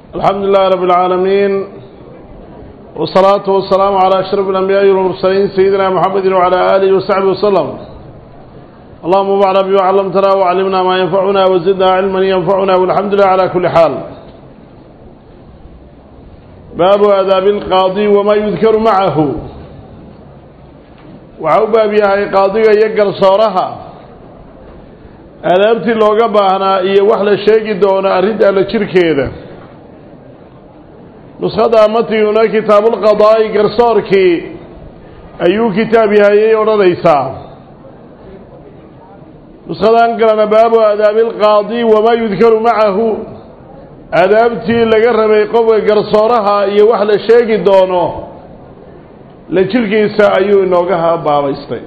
الحمد لله رب العالمين والصلاة والسلام على أشرف الأنبياء والمرسلين سيدنا محمد وعلى آله وصحبه وسلم اللهم بارك بما علمتنا وعلمنا ما ينفعنا وزدنا علما ينفعنا والحمد لله على كل حال باب آداب القاضي وما يذكر معه waxau baab yahay qaadiga iyo garsooraha aadaabtii looga baahnaa iyo wax la sheegi doono arrinta alla jirkeeda nuskhada matiyuna kitaabulqadaa'i garsoorkii ayuu kitaab yahayay odhanaysaa nuskhadan kalena baabu aadaabi alqaadi wamaa yudkaru macahu aadaabtii laga rabay qofka garsooraha iyo wax la sheegi doono la jirkiisa ayuu inooga baabaystay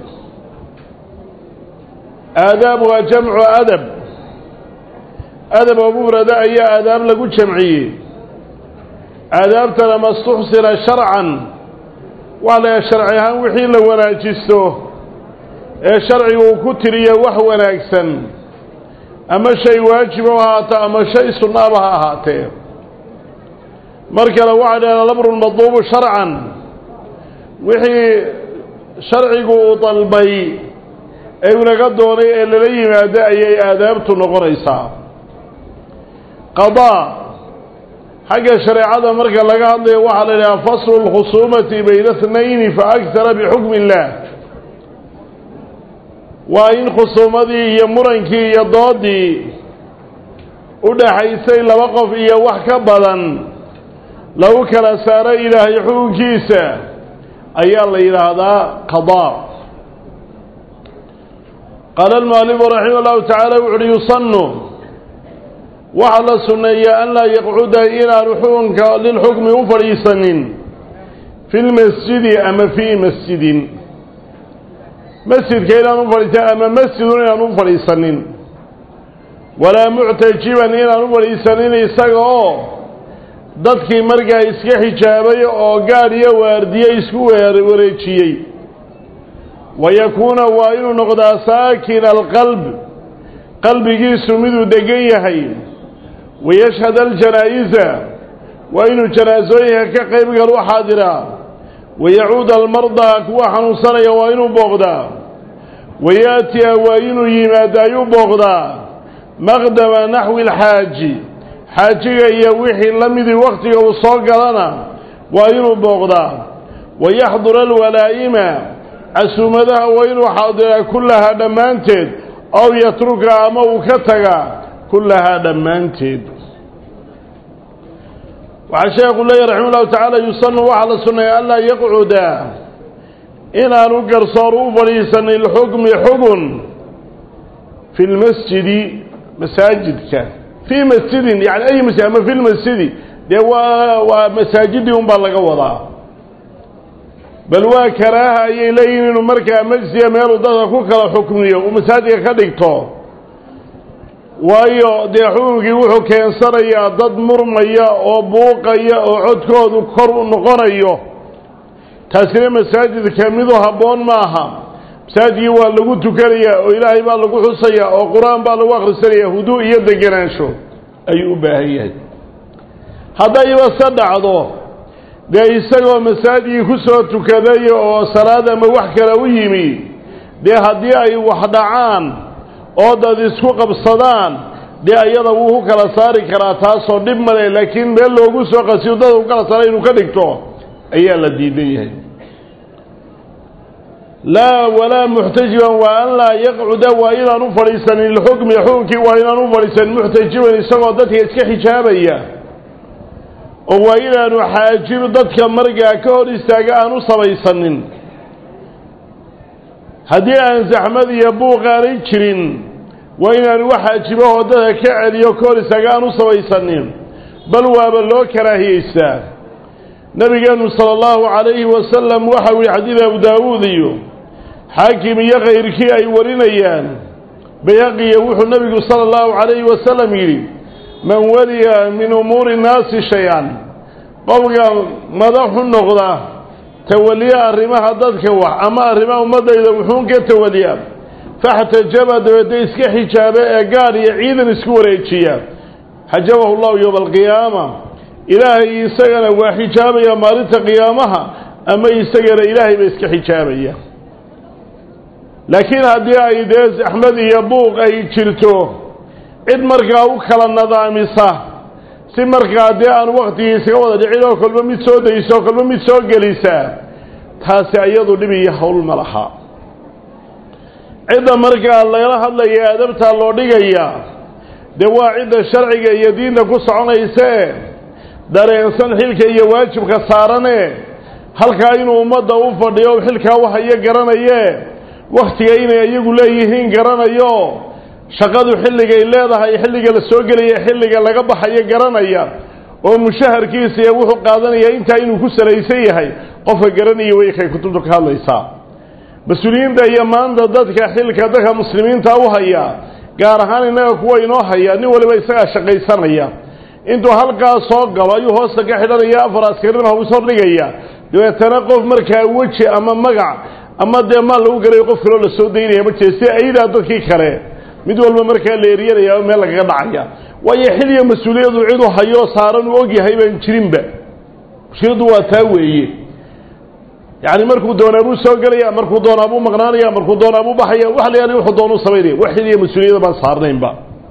aadaab waa jamcu adab adab oo mufrada ayaa aadaab lagu jamciyey aadaabtana mastuxsina sharcan wax la sharci ahaan wixii la wanaajisto ee sharcigu uu ku tiriyo wax wanaagsan ama shay waajiba ha ahaato ama shay sunnaaba ha ahaatee mar kale waxaa dhahdaa lamrun madluubu sharcan wixii sharcigu uu dalbay ee unaga doonay ee lala yimaado ayay aadaabtu noqonaysaa qadaa xagga shareecada marka laga hadlayo waxaa la idhaha faslu lkhusuumati bayna اtnayni fa aktara bixukmi اllah waa in khusuumadii iyo murankii iyo doodii u dhaxaysay laba qof iyo wax ka badan lagu kala saaro ilaahay xukunkiisa ayaa la yidhaahdaa qadaa qaala almualifu raximah llahu tacaala wuxu uhi yusanu waxaa la sunneeyaa an laa yaqcuda inaanu xukunka lilxukmi u fadhiisanin fi lmasjidi ama fii masjidin masjidka inaan u fadhiisan ama masjidun inaan u fadhiisanin walaa muctajiban inaan u fadhiisanin isaga oo dadkii markaa iska xijaabay oo gaadh iyo waardiye isku wareejiyey wayakuuna waa inuu noqdaa saakina alqalb qalbigiisu miduu degan yahay wayashhad aljanaa'iza waa inuu janaasooyinka ka qayb gal u xaadiraa wayacuud almardaa kuwa xanuunsanaya waa inuu booqdaa wayaatiya waa inuu yimaado ayuu booqdaa maqdama naxwi alxaaji xaajiga iyo wixii la midii wakhtiga uu soo galana waa inuu booqdaa wayaxdura alwalaa'ima casuumadaha waa inuu xaadiraa kullahaa dhammaanteed ow yatruka ama uu ka tagaa kullahaa dhammaanteed waxaa sheekhu leeyahy raxima ullahu tacaala yusanu waxaa la sunneeya anlaa yaqcuda inaanu garsoor u fadhiisanin lxukmi xugun fi lmasjidi masaajidka fii masjidin yani ay masjid ama fi lmasjidi dee waa waa masaajidii un baa laga wadaa bal waa karaaha ayay leeyihin inuu markaa majsiya meeluu dadka ku kala xukmiyo uu masaajidka ka dhigto waayo dee xukunkii wuxuu keensanayaa dad murmaya oo buuqaya oo codkoodu kor u noqonayo taasina masaajidka midu habboon maaha masaajidkii waa lagu tukanayaa oo ilaahay baa lagu xusayaa oo qur-aan baa lagu akhrisanayaa huduu iyo degenaansho ayuu u baahan yahay haddayba se dhacdo dee isagoo masaajidkii ku soo tukaday oo salaad ama wax kale u yimi dee haddii ay wax dhacaan oo dad isku qabsadaan dee ayada wuu ku kala saari karaa taasoo dhib male laakiin meel loogu soo qasiyo dad ku kala saara inuu ka dhigto ayaa la diidan yahay laa walaa muxtajiban waa an laa yaqcuda waa inaan u fadhiisanin lixukmi xukunkii waa inaan u fadhiisanin muxtajiban isagoo dadka iska xijaabaya oo waa inaanu xaajib dadka markaa ka hor istaaga aan u samaysanin haddii aan zaxmad iyo buuq aanay jirin waa inaanu wax xaajibahoo dadka ka celiyo ka hor istaaga aan u samaysanin bal waaba loo karaahiyeystaa nabigeenu sala allahu calayhi wasalam waxau yihi xadiid abu daawuud iyo xaakim iyo kayrkii ay warinayaan bayhaqiya wuxuu nebigu sala allahu calayhi wasalam yidhi man waliya min umuuri nnaasi shay-an qofka madaxu noqda tawaliya arrimaha dadka wax ama arrimaha ummaddayda wuxuun ka tawaliya faxtajaba dabeedna iska xijaaba ee gaadh iyo ciidan isku wareejiya xajabahu llahu yowma alqiyaama ilaahay isagana waa xijaabaya maalinta qiyaamaha ama isagana ilaahay ba iska xijaabaya laakiin haddii ay dee zaxmad iyo buuq ay jirto cid markaa u kala nadaamisa si markaa dee aan waktigii isaga wada dhicin oo kolba mid soo daysa oo kolba mid soo gelisa taasi ayadu dhib iyo hawl ma laha cidda markaa lagala hadlaya adabtaa loo dhigaya dee waa cidda sharciga iyo diinta ku soconaysee dareensan xilka iyo waajibka saarane halkaa inuu ummadda u fadhiyo xilkaa wahayo garanaye wakhtiga inay iyagu leeyihiin garanayo shaqadu xilligay leedahay xilliga la soo gelaya xilliga laga baxayo garanaya oo mushaharkiisa iyo wuxuu qaadanaya intaa inuu ku salaysan yahay qofka garanaya way kay kutubta ka hadlaysaa mas-uuliyiinta iyo maanta dadka xilka dadka muslimiinta u haya gaar ahaan innaga kuwa inoo haya nin waliba isagaa shaqaysanaya intuu halkaa soo galo ayuu hoosta ka xidhanaya afar askarin hobis hordhigaya dabeetana qof markaa weji ama magac ama dee maal lagu galayo qof kaloo la soo daynaya ma jira si aydaa dadkii kale mid walba markaa la eryanaya oo meel lagaga dhacaya waayo xilliga mas-uuliyadu ciduu hayo saaran uu ogyahay baan jirinba mushkiladdu waa taa weeye yacni markuu doonaa buu soo gelaya markuu doonaa buu maqnaanaya markuu doonaa buu baxaya wax la yaali wuxuu doonuu samaynaya wax xilliga mas-uuliyada baan saarnaynba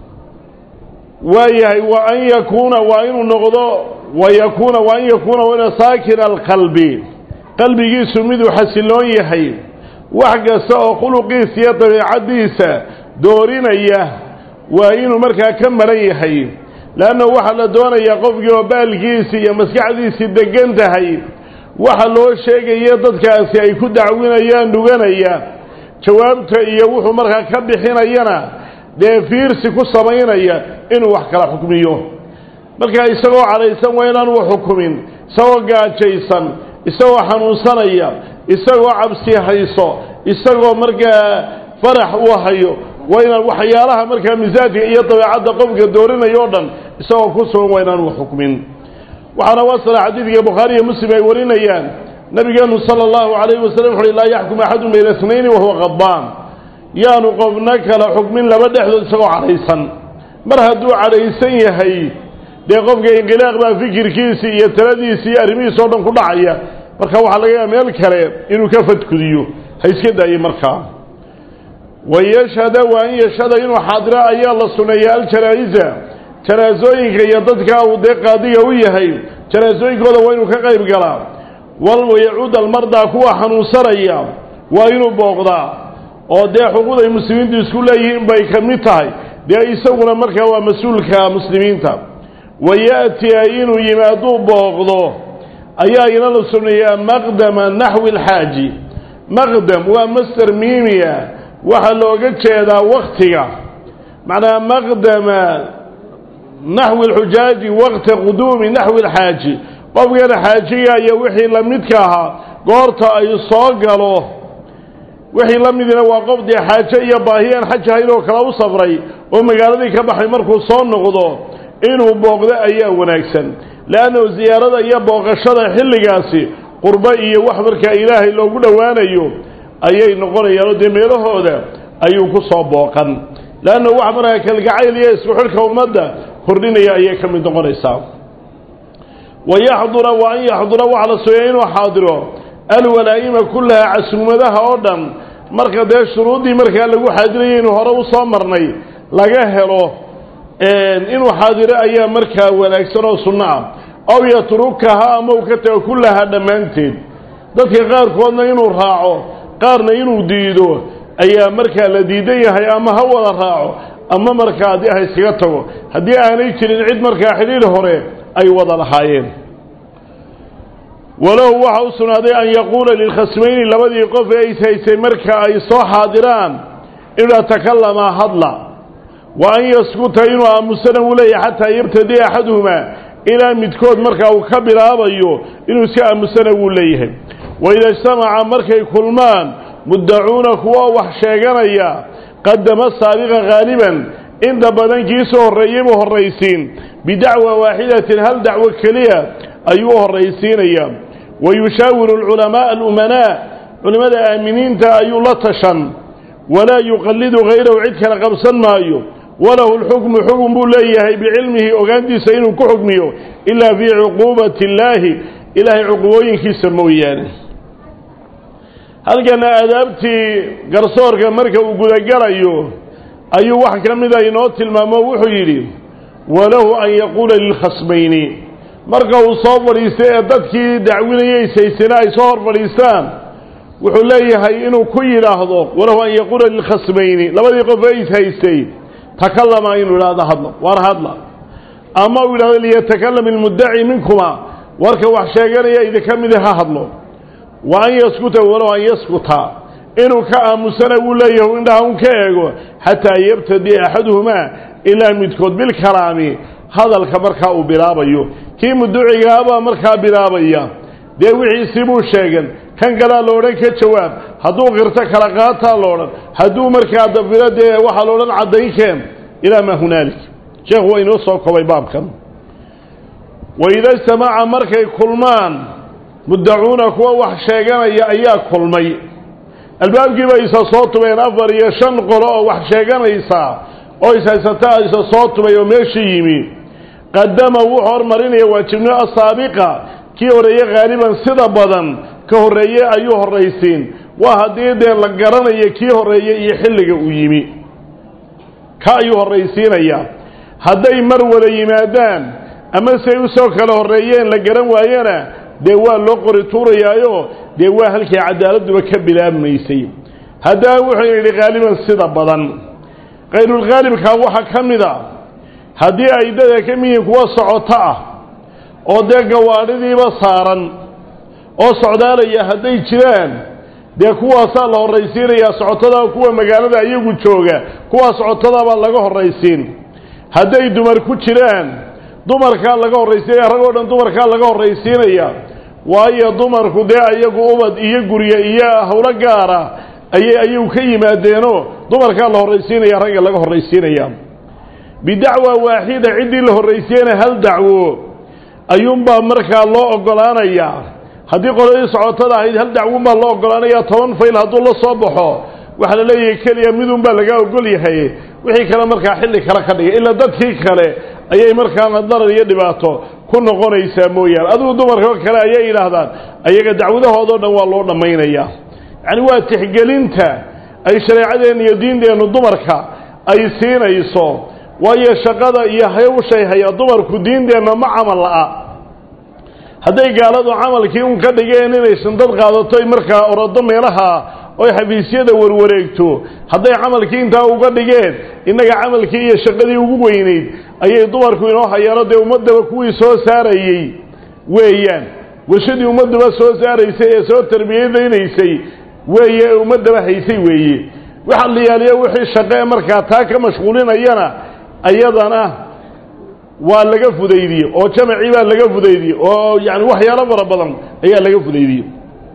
waayahay wa an yakuuna waa inuu noqdo wa yakuuna wa an yakuuna waa ina saakina alqalbi qalbigiisu miduu xasiloon yahay wax kasta oo khuluqiisa iyo dabiicaddiisa doorinaya waa inuu markaa ka maran yahay leanna waxaa la doonayaa qofkii oo baalkiisii iyo maskaxdiisii degan tahay waxa loo sheegaya dadkaasi ay ku dacwinayaan dhuganaya jawaabta iyo wuxuu markaa ka bixinayana dee fiirsi ku samaynaya inuu wax kala xukmiyo markaa isagoo cadhaysan waa inaanu wax xukumin isagoo gaajaysan isagoo xanuunsanaya isagoo cabsi hayso isagoo markaa farax uu hayo waa inaan waxyaalaha markaa misaajka iyo dabeecadda qofka doorinaya o dhan isagoo ku sugan waa inaanu wax xukmin waxaana wasala xadiidka bukhaari iyo muslim ay warinayaan nabigeenu sala allahu calayhi wasalam wuxu uhi laa yaxkum axadun bayna isnayni wahuwa qadbaan yaanu qofna kala xukmin laba dhexdood isagoo cadhaysan mar hadduu cadhaysan yahay dee qofka inqilaaq baa fikirkiisii iyo taladiisii iyo arrimihiisa o dhan ku dhacaya marka waxaa laga yaaba meel kale inuu ka fadkudiyo ha iska daaye markaa wayashhada waa in yashhada inuu xaadiro ayaa la suneeya aljanaa'iza janaasooyinka iyo dadka uu dee qaadiga u yahay janaasooyinkooda waa inuu ka qayb galaa wayacuud almardaa kuwa xanuunsanaya waa inuu booqdaa oo dee xuquuqday muslimiintu isku leeyihiin bay ka mid tahay dee isaguna markaa waa mas-uulka muslimiinta wayaatiya inuu yimaaduu booqdo ayaa ina la suneeyaa maqdama naxwi alxaaji maqdam waa master miimiya waxaa looga jeedaa waktiga macnaa maqdama naxwi alxujaaji waqta quduumi naxwi alxaaji qofkana xaajiga iyo wixii la midka ahaa goorta ay soo galo wixii la midina waa qof dee xaajo iyo baahi aan xaj ahayn oo kale u safray oo magaaladii ka baxay markuu soo noqdo inuu booqdo ayaa wanaagsan leannahu siyaarada iyo booqashada xilligaasi qurbo iyo wax markaa ilaahay loogu dhowaanayo ayay noqonayaanoo dee meelahooda ayuu ku soo booqan leanna wax markaa kalgacayl iyo isku xidhka ummadda kordhinaya ayay ka mid noqonaysaa wayaxdura wa an yaxdura waxa la sooya inuu xaadiro alwalaa'ima kullaha casuumadaha oo dhan marka dee shuruuddii markaa lagu xaadirayay inuu hore u soo marnay laga helo inuu xaadiro ayaa markaa wanaagsan oo sunno ah aw yatrukaha ama uu ka tago kullaha dhammaanteed dadka qaarkoodna inuu raaco qaarna inuu diido ayaa markaa la diidan yahay ama ha wada raaco ama markaa haddii ha iskaga tago haddii aanay jirin cid markaa xidhiidh hore ay wada lahaayeen walahu waxa u sugnaaday an yaquula lilkhasmayni labadii qof ee ishaysay marka ay soo xaadiraan inuu atakalamaa hadla wa an yaskuta inuu aamusana uu leeyahay xataa yabtadiya axaduhumaa ilaa midkood markaa uu ka bilaabayo inuu iska aamusana wuu leeyahay waida ijtamaca markay kulmaan muddacuuna kuwa wax sheeganaya qadama saabiqa haaliban inta badan kiisoo horreeyay buu horraysiin bidacwa waaxidatin hal dacwo keliya ayuu u horraysiinayaa wa yushaawiru alculamaaa alumanaa culimmada aaminiinta ayuu la tashan walaa yuqallidu hayrahu cid kale qabsan maayo walahu lxukmu xukun buu leeyahay bicilmihi ogaantiisa inuu ku xukmiyo ilaa fii cuquubati illaahi ilaahay cuqubooyinkiisa mooyaane halkana aadaabtii garsoorka marka uu gudagalayo ayuu wax ka mida inoo tilmaamo wuxuu yidhi walahu an yaquula lilkhasmayni marka uu soo fadhiistay ee dadkii dacwinayay saysana ay soo hor fadhiistaan wuxuu leeyahay inuu ku yidhaahdo walahu an yaquula lilkhasmayni labadii qof ee is haystay takallama inuu idhahdo hadlo waar hadla ama uu yidhahdo liyatakalam ilmuddaci minkuma warka wax sheeganaya idinka midi ha hadlo wa an yaskuta walow an yaskuta inuu ka aamusana wuu leeyahay indhaha un ka eego xataa yabtadi axaduhumaa ilaa midkood bilkalaami hadalka markaa uu bilaabayo kii muducigaabaa markaa bilaabaya dee wixiisii buu sheegan kan kalaa la odhan ka jawaab hadduu qirto kala qaataa la odhan hadduu markaa dafiro dee waxaa la odhan caddaynkeen ilaa maa hunaalik sheekhu waa inoo soo kobay baabkan waida ijtamaca markay kulmaan muddacuuna kuwa wax sheeganaya ayaa kulmay albaabkii bay isa soo tubeen afar iyo shan qolo oo wax sheeganaysa oo ishaysataa isa soo tubay oo meeshii yimi qadama wuxuu hormarinaya waajibnimo asaabiqa kii horreeye haaliban sida badan ka horreeye ayuu horraysiin waa haddii dee la garanayo kii horreeye iyo xilliga uu yimi ka ayuu horraysiinayaa hadday mar wada yimaadaan ama say u soo kala horreeyeen la garan waayana dee waa loo qori tuurayaayo dee waa halkii cadaaladduba ka bilaabmaysay haddana wuxuu yidhi haaliban sida badan kayrulkhaalibkaa waxaa ka mid a haddii ay dada ka mid yihiin kuwa socoto ah oo dee gawaadhidiiba saaran oo socdaalaya hadday jiraan dee kuwaasaa la horraysiinayaa socotada kuwa magaalada iyagu jooga kuwaa socotadaabaa laga horraysiin hadday dumar ku jiraan dumarkaa laga horraysiinaya rag oo dhan dumarkaa laga horraysiinaya waayo dumarku dee ayagu ubad iyo gurye iyo howlo gaara ayay ayagu ka yimaadeenoo dumarkaa la horraysiinaya ragga laga horraysiinaya bidacwa waaxida ciddii la horraysiiyana hal dacwo ayuunbaa markaa loo oggolaanayaa haddii qoladii socotada ahayd hal dacwunbaa loo oggolaanaya toban fayl hadduu la soo baxo waxaa la leeyahay keliya midunbaa lagaa ogol yahay wixii kale markaa xilli kale ka dhigay ilaa dadkii kale ayay markaana darar iyo dhibaato ku noqonaysaa mooyaane adigu dumarkao kale ayay yidhaahdaan ayaga dacwadahoodao dhan waa loo dhammaynayaa yacni waa tixgelinta ay shareecadeenna iyo diinteennu dumarka ay siinayso waayo shaqada iyo hawshay haya dumarku diinteenna ma camal la'a hadday gaaladu camalkii un ka dhigeen inay shandad qaadato markaa orado meelaha oy xafiisyada warwareegto hadday camalkii intaa uga dhigeen innaga camalkii iyo shaqadii ugu weynayd ayay dumarku inoo hayaano dee ummaddaba kuwii soo saarayey weeyaan warshadii ummadduba soo saaraysay ee soo tarbiyadaynaysay weeye ee ummaddaba haysay weeye waxa la yaaliyo wixii shaqe markaa taa ka mashquulinayana ayadana waa laga fudaydiyey oo jamacii baa laga fudaydiyey oo yani waxyaalo fara badan ayaa laga fudaydiyey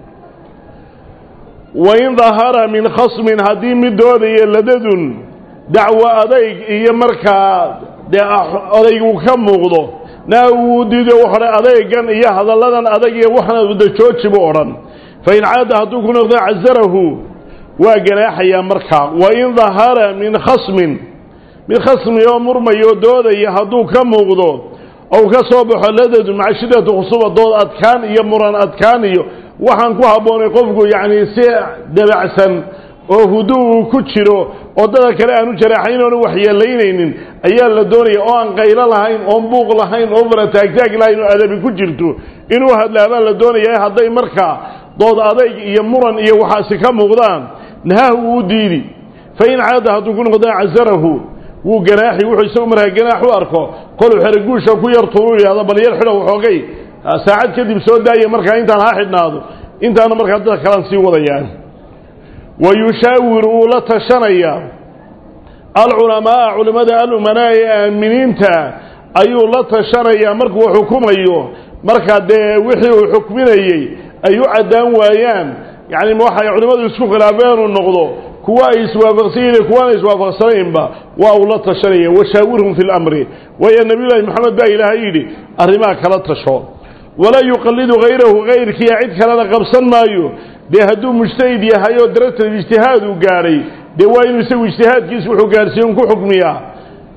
wain dahara min khasmin haddii mid doodaya ladadun dacwo adayg iyo markaa dee odaygu ka muuqdo naa wuu diido wuxuodhan adaygan iyo hadalladan adag iyo waxna wadajooji buu odhan fain caada hadduu ku noqdo casarahu waa ganaaxayaa markaa wain dahara min khasmin mid khasmi oo murmayo doodaya hadduu ka muuqdo ou ka soo baxo ladadun maca shiddati khusuba dood adkaan iyo muran adkaan iyo waxaan ku habboonay qofku yacni si dabacsan oo huduu ku jiro oo dada kale aanu jaraaxayn oonu waxyeelaynaynin ayaa la doonaya oo aan qaylo lahayn oon buuq lahayn oo farataagtaag lahayn oo adabi ku jirto inuu hadlaabaa la doonaya hadday markaa dood adayg iyo muran iyo waxaasi ka muuqdaan nahaahu wuu diidi fa in caada hadduu ku noqdana casarahu wuu ganaaxi wuxuu isagu markaa ganaax u arko koluu xeraguusha ku yar tuuru yidhahdo bal yar xidho waxoogay saacad kadib soo daaya markaa intaan ha xidhnaado intaana markaa dadka kalaan sii wadayaan wa yushaawiru wuu la tashanayaa alculamaaa culimmada alumanaa ee aaminiinta ayuu la tashanayaa markuu xukumayo markaa dee wixii uu xukminayey ay u caddaan waayaan yacni waxay culimmadu isku khilaafeen uu noqdo kuwa ay iswaafaqsan yihiin kuwaana iswaafaqsanaynba waa uu la tashanaya washaawirhum fi lamri waayo nabiyullaahi maxamed baa ilaahay yidhi arrimaha kala tasho walaa yuqallidu hayrahu hayrkiiya cid kalena qabsan maayo dee hadduu mujtahid yahay oo daratal ijtihaad uu gaadhay dee waa inuu isagu ijtihaadkiisa wuxuu gaadhsiiyon ku xukmiyaa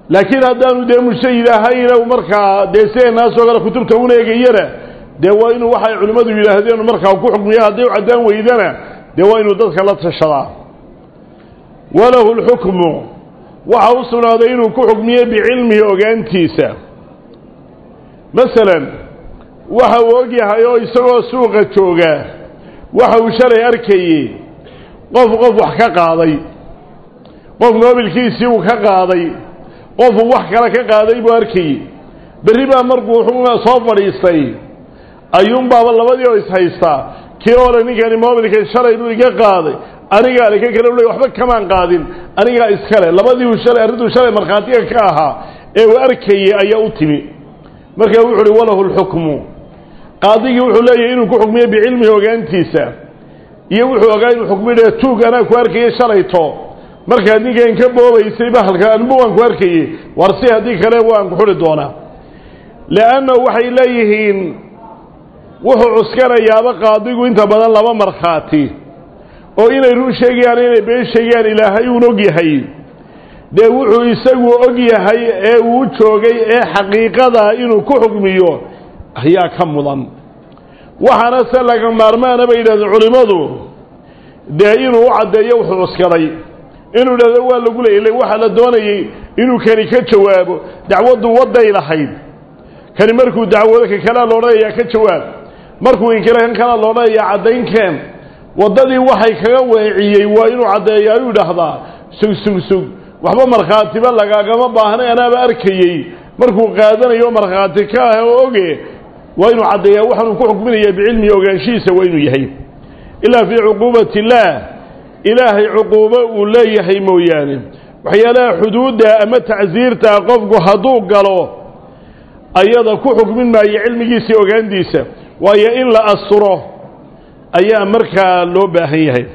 laakiin haddaanu dee mujtahid ahayna markaa dee sideenaasoo kale kutubta un eegayana dee waa inuu waxay culimmadu yidhaahdeen markaa ku xukmiya hadday u caddaan weydana dee waa inuu dadka la tashadaa walahu lxukmu waxa u sugnaaday inuu ku xukmiye bicilmihi ogaantiisa masalan waxa uu og yahay oo isagoo suuqa jooga waxa uu shalay arkayey qof qof wax ka qaaday qof moobilkiisii uu ka qaaday qofuu wax kale ka qaaday buu arkayey berri baa markuu wuxuu soo fadhiistay ayuunbaaba labadii oo ishaystaa kii hore ninkani moobilka shalay buu iga qaaday anigaa le ka kale u le waxba kamaan qaadin anigaa iskale labadii uu shalay arrintuu shalay markhaatiga ka ahaa ee uu arkayey ayaa u timi markaa wuxu uhi walahu lxukmu qaadigii wuxuu leeyahay inuu ku xukmiyo bicilmihi ogaantiisa iyo wuxuu ogaa inuu xukmidhe tuug anaa ku arkayay shalayto markaad ninkan ka boobaysay bahalka anbu waan ku arkayey war si haddii kale waan ku xuri doonaa leanna waxay leeyihiin wuxuu cuskanayaaba qaadigu inta badan laba markhaati oo inay run sheegayaan inay been sheegayaan ilaahay uun og yahay dee wuxuu isagu og yahay ee uu joogay ee xaqiiqada inuu ku xukmiyo ayaa ka mudan waxaana se laga maarmaana bay yidhahdeen culimmadu dee inuu u caddeeyo wuxuu cuskaday inuu idhahdo waa lagu leeyay waxaa la doonayey inuu kani ka jawaabo dacwaddu wadday lahayd kani markuu dacwado ka kalea loodhanayaa ka jawaab markuu inkale kan kalea loodhanayaa caddaynkeen waddadii waxay kaga weeciyey waa inuu caddeeya ayuu idhaahdaa sug sug sug waxba markhaatiba lagaagama baahnay anaaba arkayey markuu qaadanayo markhaati ka ah oo oge waa inuu caddeeyaa waxaanuu ku xukminayaa bicilmihi ogaanshihiisa waa inuu yahay ilaa fii cuquubati illaah ilaahay cuquubo uu leeyahay mooyaane waxyaalaha xuduudda ama tacsiirta qofku hadduu galo ayada ku xukmin maayo cilmigiisii ogaantiisa waayo in la asturo ayaa markaa loo baahan yahay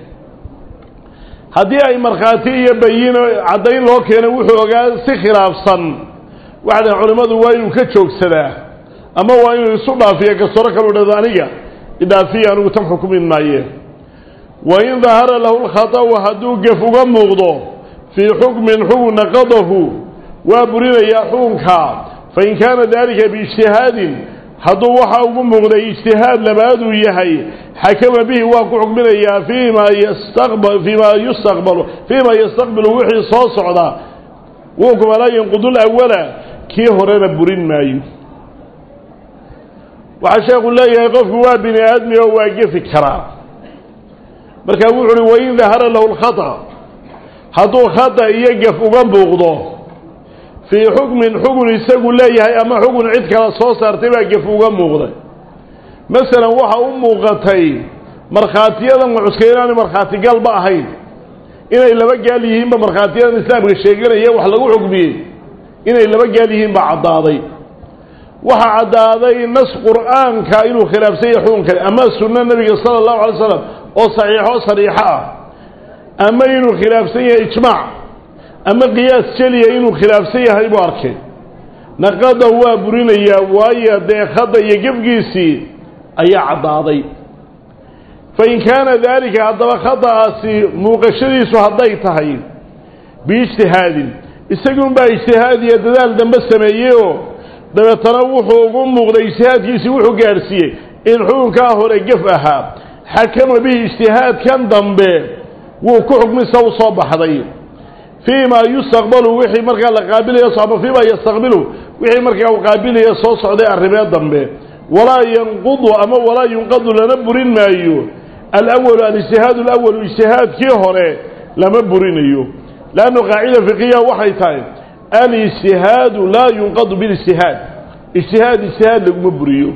haddii ay markhaati iyo bayino caddayn loo keeno wuxuu ogaa si khilaafsan waxay culimmadu waa inuu ka joogsadaa ama waa inuu isu dhaafiyo gastoro kalu dhado aniga idhaafiya anigu tan xukumin maaye wain dahara lahu lkhata'u hadduu gef uga muuqdo fii xukmin xukun naqadahu waa burinayaa xukunka fain kaana dalika biijtihaadin hadduu waxa ugu muuqday ijtihaad labaaduu yahay xakama bihi waa ku xukminayaa fiima yastaqb fiima yustaqbalu fiima yastaqbilu wixii soo socda wunkuma laa yanqudu lawala kii horena burin maayo waxaa sheekhu leeyahay qofku waa bini aadmi oo waa gefi karaa markaa wuxu uhi wain dahara lahu lkhata hadduu khata iyo gef uga muuqdo fii xukmin xugun isagu leeyahay ama xugun cid kale soo saartay baa gef uga muuqday masalan waxa u muuqatay markhaatiyadan cuska inaanu markhaatigalba ahayn inay laba gaal yihiinba markhaatiyadan islaamka sheeganaya wax lagu xukmiyey inay laba gaal yihiin baa caddaaday waxaa caddaaday nas qur'aanka inuu khilaafsan yahay xukunkani ama sunno nebiga sala allahu alay slam oo saxiixo sariixo ah ama inuu khilaafsan yahay ijmaac ama qiyaas jeliya inuu khilaafsan yahay buu arkay naqada waa burinayaa waayo dee khada iyo gefgiisii ayaa caddaaday fain kaana daalika haddaba khada'aasi muuqashadiisu hadday tahay biijtihaadin isagunbaa ijtihaad iyo dadaal dambe sameeyeyoo dabeetana wuxuu ugu muuqday ijtihaadkiisii wuxuu gaadhsiiyey in xukunkaa hore gef ahaa xakama bihi ijtihaadkan dambe wuu ku xukmisa u soo baxday fii ma yustaqbalu wixii markaa la qaabilaya ama fii ma yastaqbilu wixii markaa uu qaabilaya soo socday arrimee dambe walaa yanqudu ama walaa yunqadu lana burin maayo alawalu alijtihaadu alawalu ijtihaadkii hore lama burinayo leannu qaacida fiqiya waxay tahay alijtihaadu laa yunqadu bilijtihaad ijtihaad ijtihaad laguma buriyo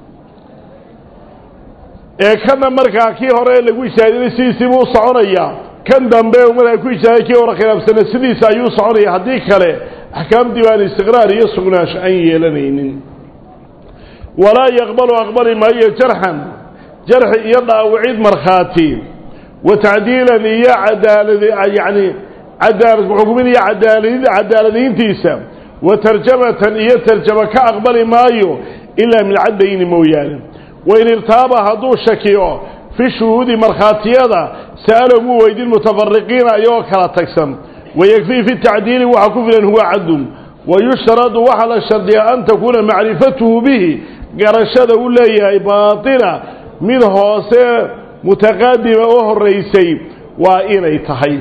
ee kana markaa kii hore lagu ijtihaadinay sidiisii buu soconayaa kan dambe markaa ku ijtihaaday kii hore khilaafsana sidiisa ayuu soconaya haddii kale axkaamtii baan istiqraar iyo sugnaansho aan yeelanaynin walaa yaqbalu aqbali maayo jarxan jarxi iyo dhaawicid markhaati wa tacdiilan iyo cadaalad yacni cadaalad kuxukmin iyo cadaalad cadaaladayntiisa wa tarjamatan iyo tarjamo ka aqbali maayo ilaa min caddayni mooyaane wain irtaaba hadduu shakiyo fi shuhuudi markhaatiyada sa'alahu wuu weydin mutafariqiina ayagoo kala tagsan wayekfii fi tacdiili waxaa ku filan huwa cadun wayushtaradu waxaa la shardiyaa an takuuna macrifatuhu bihi garashada u leeyahay baatina mid hoose mutaqaadima oo horeysay waa inay tahay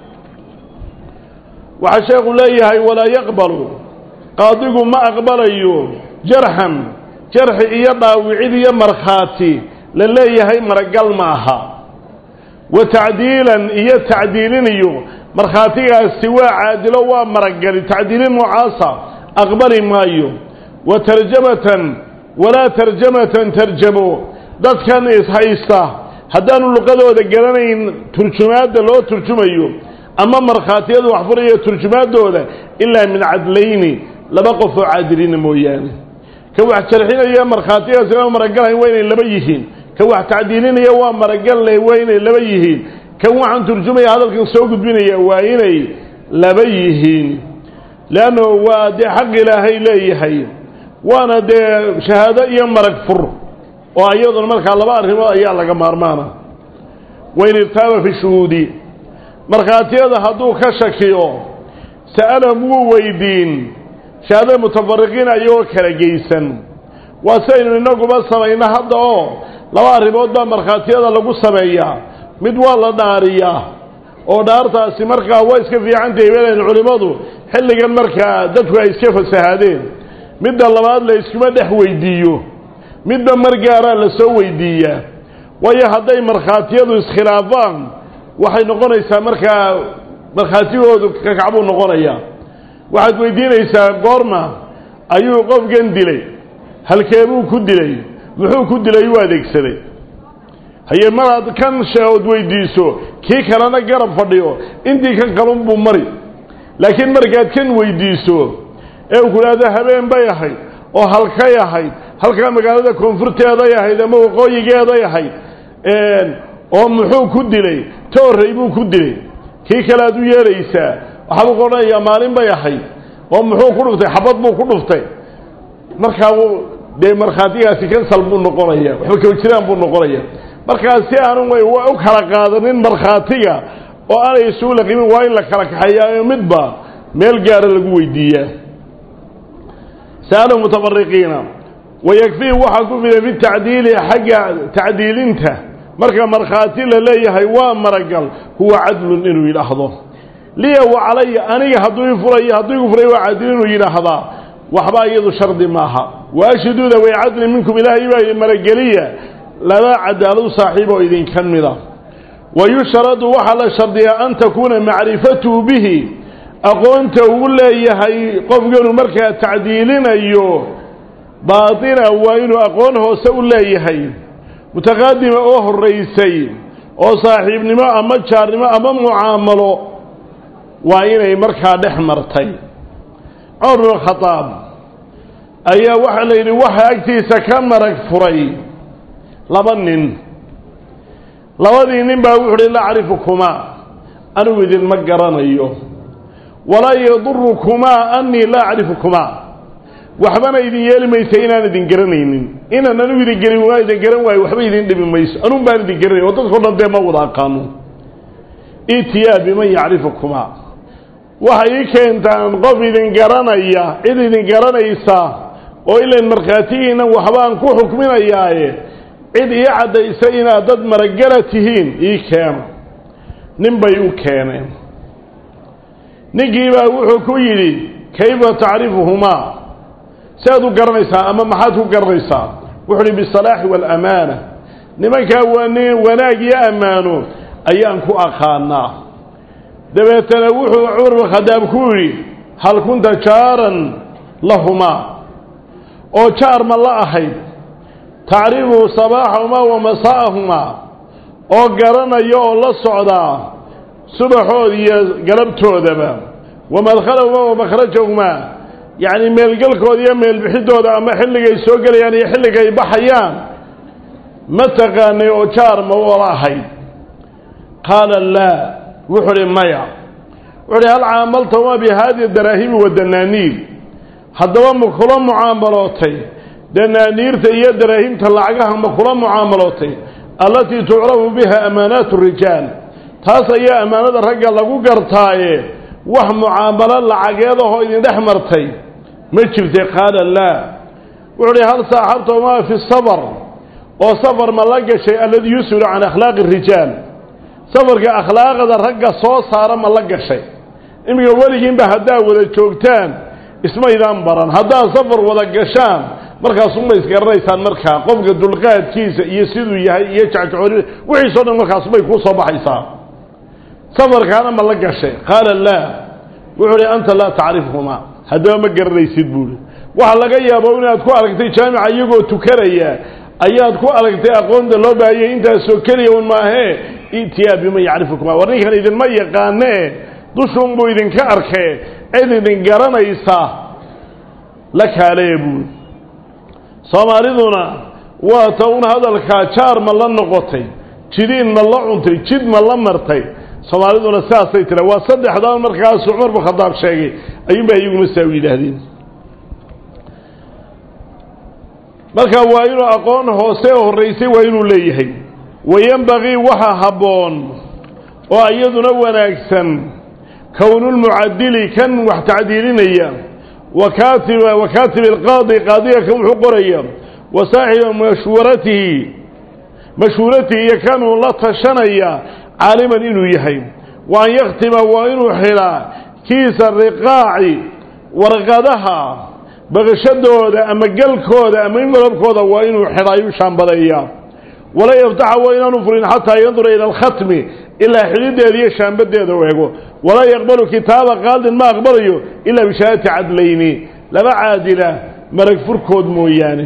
waxaa sheekhu leeyahay walaa yaqbalu qaadigu ma aqbalayo jarxan jarxi iyo dhaawicid iyo markhaati la leeyahay maragal ma aha wa tacdiilan iyo tacdiiliniyo markhaatigaasi waa caadilo waa maragali tacdiilin noocaasa aqbali maayo wa tarjamatan walaa tarjamatan tarjamo dadkan ishaysta haddaanu luqadooda garanayn turjumaadda loo turjumayo ama markhaatiyadu wax furaya turjumaaddooda ilaa min cadlayni laba qof oo caadilina mooyaane ka wax jarxinaya markhaatigaasi lama maragalahayn waa inay laba yihiin ka wax tacdiilinaya waa maragalle waa inay laba yihiin kan waxaan turjumaya hadalkan soo gudbinaya waa inay laba yihiin leanno waa dee xaq ilaahay leeyahay waana dee shahaado iyo marag fur oo iyaduna markaa laba arrimood ayaa laga maarmaana wain irtaaba fi shuhuudi markhaatiyada hadduu ka shakiyo sa'alahum wuu weydiin shahaadada mutafariqiina iyagoo kala geysan waa sidaynu inaguba samayno hadda oo laba arrimood baa markhaatiyada lagu sameeyaa mid waa la dhaariyaa oo dhaartaasi markaa waa iska fiicantahay beelayn culimmadu xilligan markaa dadku ay iska fasahaadeen midda labaad la iskuma dhex weydiiyo midba mar gaaraa la soo weydiiyaa waayo hadday markhaatiyadu iskhilaafaan waxay noqonaysaa markaa markhaatigoodu kakacbuu noqonayaa waxaad weydiinaysaa goorma ayuu qofkan dilay halkeebuu ku dilay muxuu ku dilay u adeegsaday haye maraad kan sheeood weydiiso kii kalena garab fadhiyo intii kan kalunbuu mari laakiin markaad kan weydiiso ee uu ku idhaahdo habeen bay ahayd oo halkay ahayd halkaa magaalada koonfurteeday ahayd ama waqooyigeeday ahayd oo muxuu ku dilay ta horrey buu ku dilay kii kale aad u yeelaysaa waxaabuu ku odhanayaa maalin bay ahayd oo muxuu ku dhuftay xabad buu ku dhuftay markaa dee markhaatigaasi kansal buu noqonaya waxba kaba jiraan buu noqonaya markaa si aanu way u kala qaadanin markhaatiga oo aanay isugu laqimin waa in la kala kaxeeyaa midba meel gaara lagu weydiiyaa sa'alu mutafariqiina wayakfihi waxaa ku filan fi tacdiili xagga tacdiilinta marka markhaati la leeyahay waa maragal huwa cadlun inuu yidhaahdo liya wa calaya aniga hadduu i furayo hadduu igu furay waa cadil inuu yidhaahdaa waxba iyadu shardi maaha waashiduuda way cadli minkum ilaahay baa yidhi marageliya laba cadaaladu saaxiib oo idinka mida wayushradu waxaa la shardiyaa an takuuna macrifatuhu bihi aqoonta uu leeyahay qofkanu markaa tacdiilinayo baatina waa inuu aqoon hoose u leeyahay mutaqaadima oo horeysay oo saaxiibnimo ama jaarnimo ama mucaamalo waa inay markaa dhex martay cumar bn khadaab ayaa waxaa la yidhi waxa agtiisa ka marag furay laba nin labadii nin baa wuxu uhi laa acrifukumaa anigu idinma garanayo walaa yadurukumaa anii laa acrifukumaa waxbana idin yeeli maysa inaan idin garanaynin inaan anigu idin gelin waa idin garan waayo waxba idin dhibi mayso anuun baan idin garanay oo dadkao dhan dee ma wada aqaano itiyaa biman yacrifukumaa waxay ii keentaan qof idin garanaya cid idin garanaysa oo ilan markhaatigiinnan waxbaan ku xukminayaaye cid ii caddaysa inaad dad maragala tihiin ii keeno nin bay u keeneen ninkiibaa wuxuu ku yidhi kayfa tacrifuhumaa siaad u garanaysaa ama maxaad ku garanaysaa wuxuu uhi bisalaaxi waalamaana nimankaa waa wanaag iyo ammaano ayaan ku aqaanaa dabeetana wuxuu cumar bin khadaab ku yidhi hal kunta jaaran lahumaa oo jaar ma la ahayd tacrifu sabaaxahumaa wa masaa'ahumaa oo garanaya oo la socdaa subaxooda iyo galabtoodaba wa madkhalahuma wa makhrajahumaa yacni meelgelkooda iyo meelbixidooda ama xilligay soo gelayaan iyo xilligay baxayaan ma taqaanay oo jaar ma wala ahayd qaala laa wuxuu uhi maya wuxu uhi hal caamaltahuma bi haadihi daraahimi wa danaaniir haddaba ma kula mucaamalootay danaaniirta iyo daraahimta lacagaha ma kula mucaamalootay allatii tucrafu biha amaanaatu rijaal taas ayaa ammaanada ragga lagu gartaaye wax mucaamalo lacageed ahoo idin dhex martay ma jirtay qaala laa wuxuu uhi hal saaxabtaumaa fi safar oo safar ma la gashay alladii yusulu can akhlaaqi rijaal safarka akhlaaqda ragga soo saara ma la gashay iminka weligiinba haddaad wada joogtaan ismaydaan baran haddaad safar wada gashaan markaasuma isgaranaysaan markaa qofka dulqaadkiisa iyo siduu yahay iyo jacjacori wixiisoo dhan markaasumay kuu soo baxaysaa safarkaana ma la gashay qaala laa wuxuu uhi anta laa tacrifhumaa haddaba ma garanaysid buuhi waxaa laga yaabo inaad ku aragtay jaamica iyagoo tukanaya ayaad ku aragtay aqoonta loo baahiyay intaasoo keliya un maahee itiyaa biman yacrifukuma war ninkan idinma yaqaanee dushuunbuu idinka arkee cid idin garanaysa la kaalee buuri soomaaliduna waa ta un hadalkaa jaar ma la noqotay jidiin ma la cuntay jid ma la martay soomaaliduna saasay tira waa saddexdaan markaasu cumar bin khadaab sheegay ayuunbaa iyaguna saa u yidhaahdeen marka waa inuu aqoon hoose horraysay waa inuu leeyahay wayenbagii waxa habboon oo iyaduna wanaagsan kownulmucadili kan wax tacdiilinaya wakaatiba wakaatibi alqaadi qaadiga kan wuxuu qoraya wa saaxiba mashhuuratihi mashhuuratihi iyo kanuu la tashanaya caaliman inuu yahay wa an yakhtima waa inuu xidhaa kiisa riqaaci warqadaha baqashadooda ama galkooda ama invalobkooda waa inuu xidhaayuu shaambadeeyaa wala yaftaxa waa inaanu furin xataa yandura ila alkhatmi ilaa xidhideeda iyo shaambadeeda u ego walaa yaqbalu kitaaba qaadin ma aqbalayo ilaa bishahaadati cadlayni laba caadila marag furkood mooyaane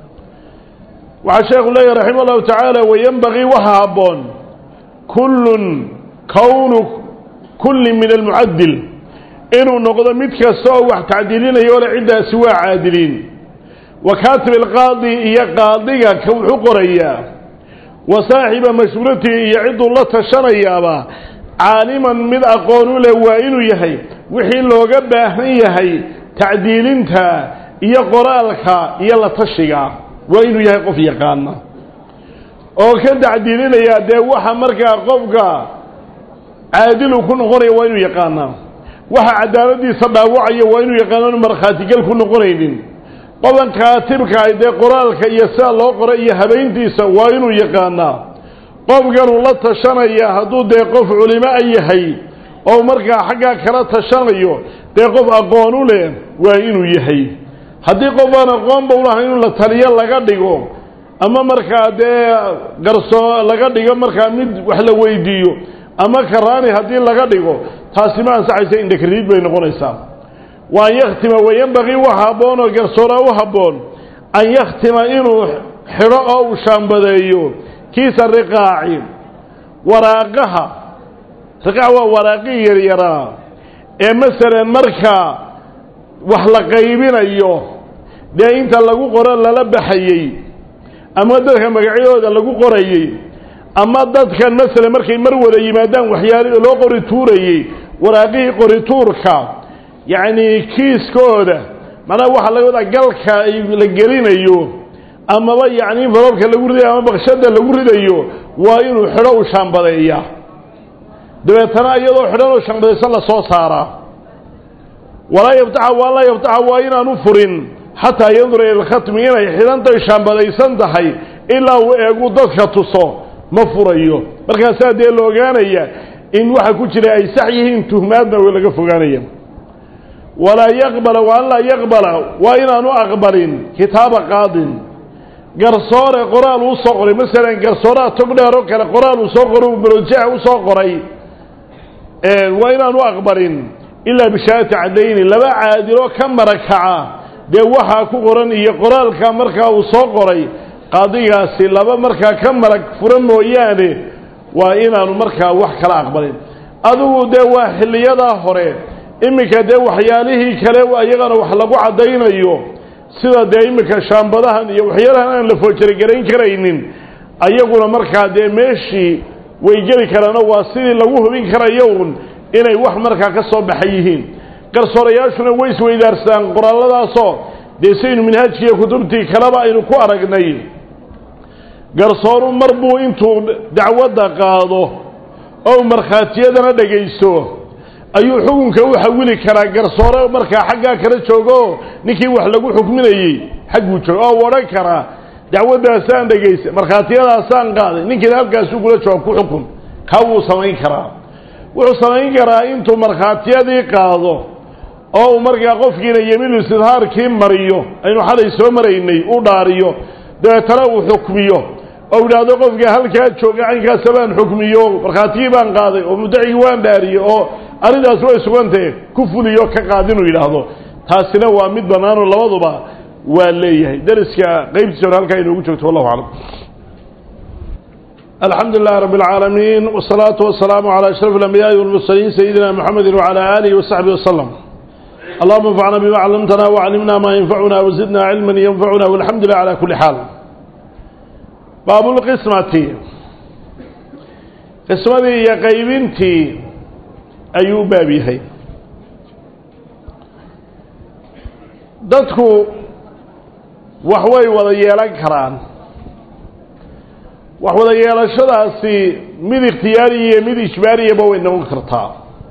waxaa sheekhu leeyahy raxima allahu tacaala wayenbagii waxa habboon kullun kownu kulli min almucadil inuu noqdo mid kasta oo wax tacdiilinayo ole ciddaasi waa caadiliin wa kaatib alqaadi iyo qaadiga ka wuxuu qorayaa wa saaxiba mashhuuratihi iyo cidduu la tashanayaaba caaliman mid aqoon u leh waa inuu yahay wixii looga baahan yahay tacdiilinta iyo qoraalka iyo la tashiga waa inuu yahay qof yaqaana oo ka tacdiilinaya dee waxa markaa qofka caadilu ku noqonaya waa inuu yaqaanaa waxa cadaaladiisa dhaawacaya waa inuu yaqaanaanu markhaatigal ku noqonaynin qodan kaatibka ay dee qoraalka iyo sida loo qoray iyo habayntiisa waa inuu yaqaanaa qofkanuu la tashanaya hadduu dee qof culimo a yahay oo markaa xaggaa kala tashanayo dee qof aqoon u leh waa inuu yahay haddii qof aan aqoonba ulahayn in la taliyo laga dhigo ama markaa dee garsoo laga dhigo markaa mid wax la weydiiyo ama karaani haddii laga dhigo taasi ma ansaxaysa indhakriid bay noqonaysaa wa an yakhtima wayenbagii waxa habboon oo garsooraa u habboon an yakhtima inuu xidho oo uu shaambadeeyo kiisa riqaaci waraaqaha riqaac waa waraaqii yaryaraa ee masalan markaa wax la qaybinayo dee inta lagu qoro lala baxayey ama dadka magacyadooda lagu qorayey ama dadkan masalan markay mar wada yimaadaan waxyaali loo qori tuurayey waraaqihii qorituurka yacni kiiskooda macnaha waxaa laga wadaa galka ay la gelinayo amaba yacni falobka lagu ridayo ama bakshada lagu ridayo waa inuu xidho u shaambadeeya dabeetana iyadoo xidhan oo shaambadaysan la soo saaraa walaa yaftaxa waa laa yaftaxa waa inaanu furin xataa yandura ila lkhatmi inay xidhantahay shaambadaysan tahay ilaa uu eegu dadka tuso ma furayo markaasaa dee la ogaanaya in waxa ku jira ay sax yihiin tuhmaadna laga fogaanaya walaa yaqbala wa an laa yaqbala waa inaanu aqbalin kitaaba qaadin garsoore qoraal uu soo qoray masalan garsooraha tog dheer oo kale qoraal uu soo qoray brojeex u soo qoray waa inaanu aqbalin ilaa bishahaadati cadayni laba caadiloo ka marakaca dee waxaa ku qoran iyo qoraalka markaa uu soo qoray qaadigaasi laba markaa ka marag fura mooyaane waa inaanu markaa wax kala aqbalin adigu dee waa xilliyadaa hore iminka dee waxyaalihii kale iyagana wax lagu caddaynayo sida dee iminka shaambadahan iyo waxyaalahan aan la foojarageran karaynin ayaguna markaa dee meeshii way geli karaano waa sidii lagu hubin karayo un inay wax markaa ka soo baxay yihiin garsoorayaashuna way isweydaarsadaan qoraalladaasoo dee saynu minhaajkiiyo kutubtii kaleba aynu ku aragnay garsooru mar buu intuu dacwadda qaado oo markhaatiyadana dhegaysto ayuu xukunka u xawili karaa garsoore markaa xaggaa kala joogo ninkii wax lagu xukminayey xagguu joogo oo odhan karaa dacwaddaasaan dhegaysa markhaatiyadaasaan qaaday ninkiina halkaasuu kula jooga ku xukun kaa wuu samayn karaa wuxuu samayn karaa intuu markhaatiyadii qaado oo uu markaa qofkiina yemiinu istidhaarkii mariyo aynu xalay soo maraynay u dhaariyo dabeetana uu xukmiyo oo idhaahdo qofka halkaa jooga caynkaasa baan xukmiyo markhaatigii baan qaaday oo muddacigii waan dhaariyo oo arrintaas way sugantahe ku fuliyo ka qaad inuu yidhaahdo taasina waa mid bannaanoo labaduba waa leeyahay dariska qaybtiisa hore halkaa inoogu joogto wallahu aclam alxamdu lilahi rabb اlcaalamiin wالsalaatu wasalaamu calى ashraf اlambiyaai wاlmursaliin sayidina mxamedi wعalى alihi wasaxbi waslm allahuma anfacna bima callamtana waclimna ma yanfacuna wazidna cilma yanfacuna walxamdu lilah calى kuli xaal baab lqismati qismadii iyo qaybintii ayuu u baab yahay dadku wax way wada yeelan karaan wax wada yeelashadaasi mid ikhtiyaariya iyo mid ijbaariyaba way noqon kartaa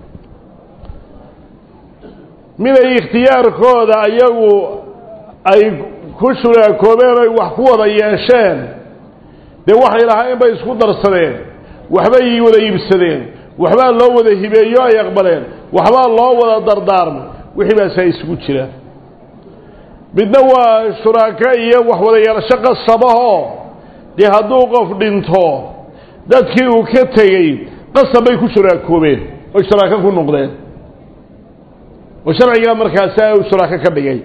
mid ay ikhtiyaarkooda ayagu ay ku shuraakoobeen oy wax ku wada yeesheen dee waxay lahaayeen bay isku darsadeen waxbay wada iibsadeen waxbaa loo wada hibeeyo ay aqbaleen waxbaa loo wada dardaarmay wixii baasaa isugu jira midna waa shuraako iyo wax wada yeelasho qasabahoo dee hadduu qof dhinto dadkii uu ka tegey qasab bay ku shuraakoobeen oy shuraako ku noqdeen oo sharcigaa markaasi u shuraako ka dhigay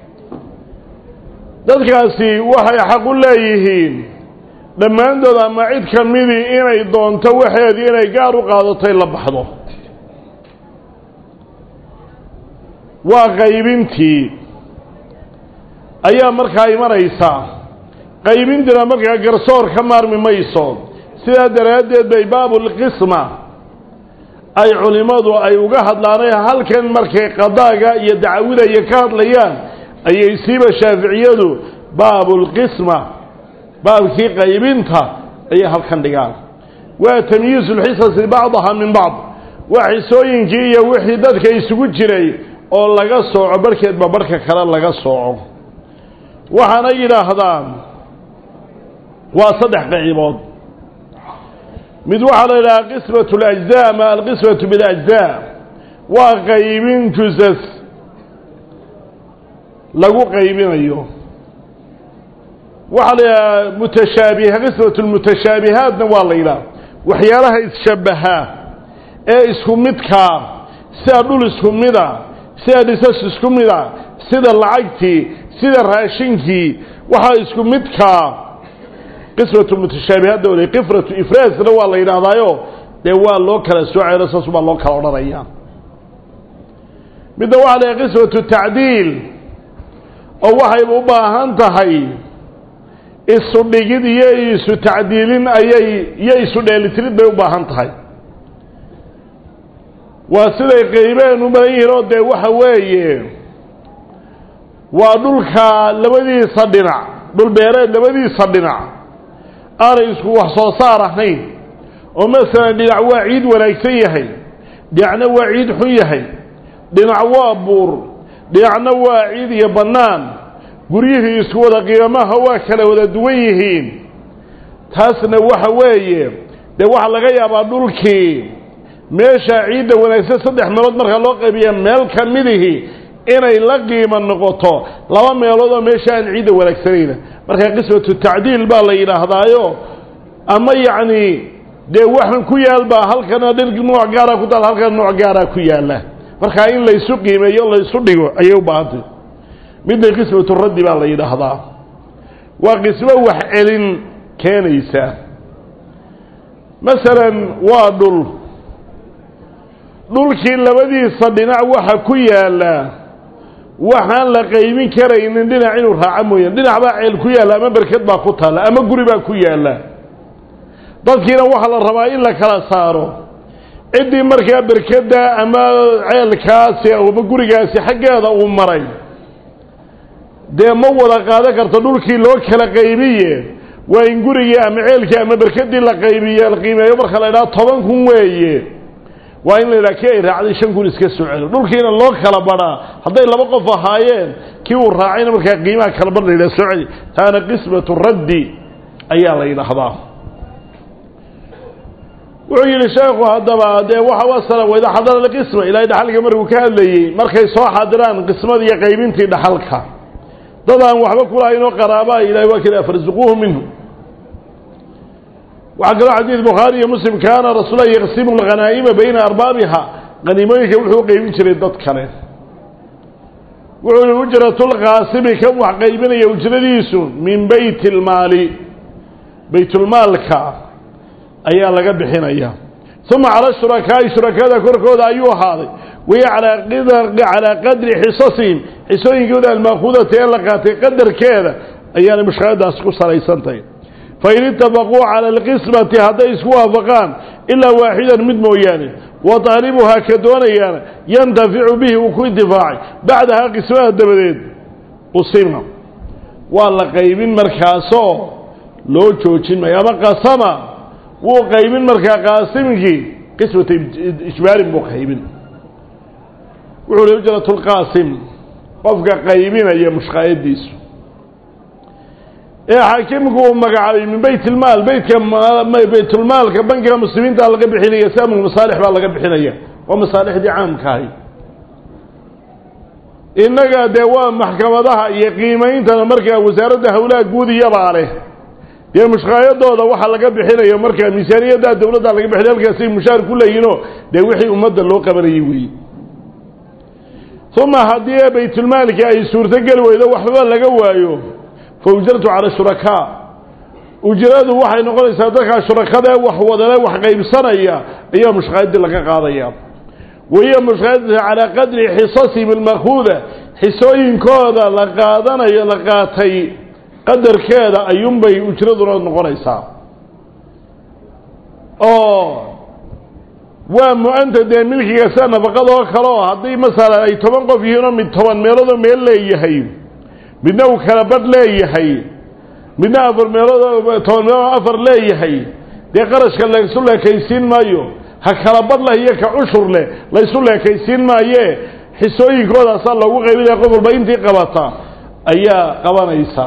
dadkaasi waxay xaq u leeyihiin dhammaantood ama cid ka midii inay doonto waxeedii inay gaar u qaadatay la baxdo waa qaybintii ayaa markaa imanaysa qaybintiina markaa garsoor ka maarmi mayso sidaa daraaddeed bay baabulqisma ay culimmadu ay uga hadlaanay halkan markay qadaaga iyo dacwida iyo ka hadlayaan ayay siiba shaaficiyadu baabulqisma baabkii qaybinta ayay halkan dhigaan waa tamyiizu lxisasi bacdaha min bacd waa xisooyinkii iyo wixii dadka isugu jiray oo laga sooco barhkeedba barhka kale laga sooco waxaana yidhaahdaan waa saddex qaybood mid waxaa la yidhahaa qismat اlajzaa ama alqismatu biاlajzaa waa qaybin jusas lagu qaybinayo waxaa la yidhaha mutashaabiha qismat lmutashaabihaatna waa la yidhaha waxyaalaha isshabbaha ee isku midkaa sida dhul isku mida sida dhisas isku mida sida lacagtii sida raashinkii waxaa isku midkaa qismatu mutashaabihaadda ole qifratu ifraasna waa la yidhaahdaayo dee waa loo kala soocayno saas baa loo kala odhanaya midna waxaa la yidhaha qismatu tacdiil oo waxayba u baahan tahay isu dhigid iyo isu tacdiilin ayay iyo isu dheelitirid bay u baahan tahay waa siday qaybeen u badan yihiin oo dee waxa weeye waa dhulka labadiisa dhinac dhul beereed labadiisa dhinac aanay isku wax soo saar ahayn oo masalan dhinac waa ciid wanaagsan yahay dhinacna waa ciid xun yahay dhinac waa buur dhinacna waa ciid iyo bannaan guryihii isku wada qiimaha waa kala wada duwan yihiin taasna waxa weeye dee waxaa laga yaabaa dhulkii meesha ciidda wanaagsan saddex meelood marka loo qaybiya meel ka midihii inay la qiimo noqoto laba meelood oo meesha aan ciidda wanaagsanayna marka qismatu tacdiil baa la yidhaahdaayo ama yacni dee waxan ku yaal baa halkana dhir nooc gaara ku taal halkana nooc gaaraa ku yaalla markaa in laysu qiimeeyo laysu dhigo ayay u baahantay midna qismatu raddi baa la yidhaahdaa waa qismo wax celin keenaysa masalan waa dhul dhulkii labadiisa dhinac waxa ku yaalla waxaan la qaybin karaynin dhinac inuu raaco mooyaan dhinac baa ceel ku yaalla ama berked baa ku taalla ama guri baa ku yaalla dadkiina waxaa la rabaa in la kala saaro ciddii markaa berkedda ama ceelkaasi ama gurigaasi xaggeeda uu maray dee ma wada qaadan karto dhulkii loo kala qaybiye waa in gurigii ama ceelkii ama berkeddii la qaybiye la qiimeeyo marka la idhaha toban kun weeye waa in la yidhaha kii ay raacday shan kun iska soo celo dhulkiina loo kala badhaa hadday laba qof ahaayeen kii uu raacayna markaa qiimaha kala badh la yidhaha soo celi taana qismatu raddi ayaa la yidhaahdaa wuxuu yidhi sheekhu haddaba dee waxa wasala wayda xadara alqisma ilaahay dhaxalka markuu ka hadlayey markay soo xadiraan qismadii iyo qaybintii dhaxalka dad aan waxba kulahayn oo qaraabaa ilahay waa kala farsuquuhu minhu waxaa kaloo xadiid bukhaari iyo muslim kaana rasuulahi yaqsimu lghanaa'ima bayna arbaabiha haniimooyinka wuxuu qaybin jiray dad kale wuxuu yihi ujratulqaasimi kan wax qaybinaya ujradiisu min beyti lmaali baytulmaalka ayaa laga bixinaya uma cala shurakaa'i shurakada korkooda ayuu ahaaday wahiya calaa qadri xisasihim xisooyinkooda almaakuudata ee la qaatay qadarkeeda ayaanay mushkiladaas ku salaysantahay fain itafaquu cala alqismati hadday isku waafaqaan ilaa waaxidan mid mooyaane wa taalibuhaa ka doonayaana yantaficu bihi uu ku intifaacay bacdahaa qismada dabadeed usima waa la qaybin markaasoo loo joojin maayo ama qasama wuu qaybin markaa qaasimkii qismata ijbaarin buu qaybin wuxuu hi ujrat lqaasim qofka qaybinaya mushqaayadiisu ee xaakimku uu magacaabay min beyt ilmaal beytka baytulmaalka bankiga muslimiinta laga bixinaya samu masaalix baa laga bixinaya waa masaalixdii caamkaahi innaga dee waa maxkamadaha iyo qiimeyntana markaa wasaaradda howlaha guud iyabaa leh dee mushqaayadooda waxaa laga bixinayo markaa miisaaniyadda dawladda laga bixinay halkaasay mushaar ku leeyihinoo dee wixii ummadda loo qabanayay weeye uma haddii baytulmaalki ay suurtogeli weydo waxbaba laga waayo fa ujratu cala shurakaa ujradu waxay noqonaysaa dadkaa shurakadae wax wadale wax qaybsanaya ayaa mushqaayaddii laga qaadaya wahiya mushqaayadda calaa qadri xisasihim almakuuda xisooyinkooda la qaadanayo la qaatay qadarkeeda ayuunbay ujraduna noqonaysaa oo waa mu-anta dee milkiga sida nafaqadoo kale oo haddii masalan ay toban qof yihiinoo mid toban meeloodoo meel leeyahay midna uu kala badh leeyahay midna afar meelood toban meelood afar leeyahay dee qarashka laysu leekaysiin maayo ha kala badh leh iyo ka cushur leh laysu leekaysiin maayee xisooyinkoodasaa loogu qaybinaya qof walba intii qabata ayaa qabanaysa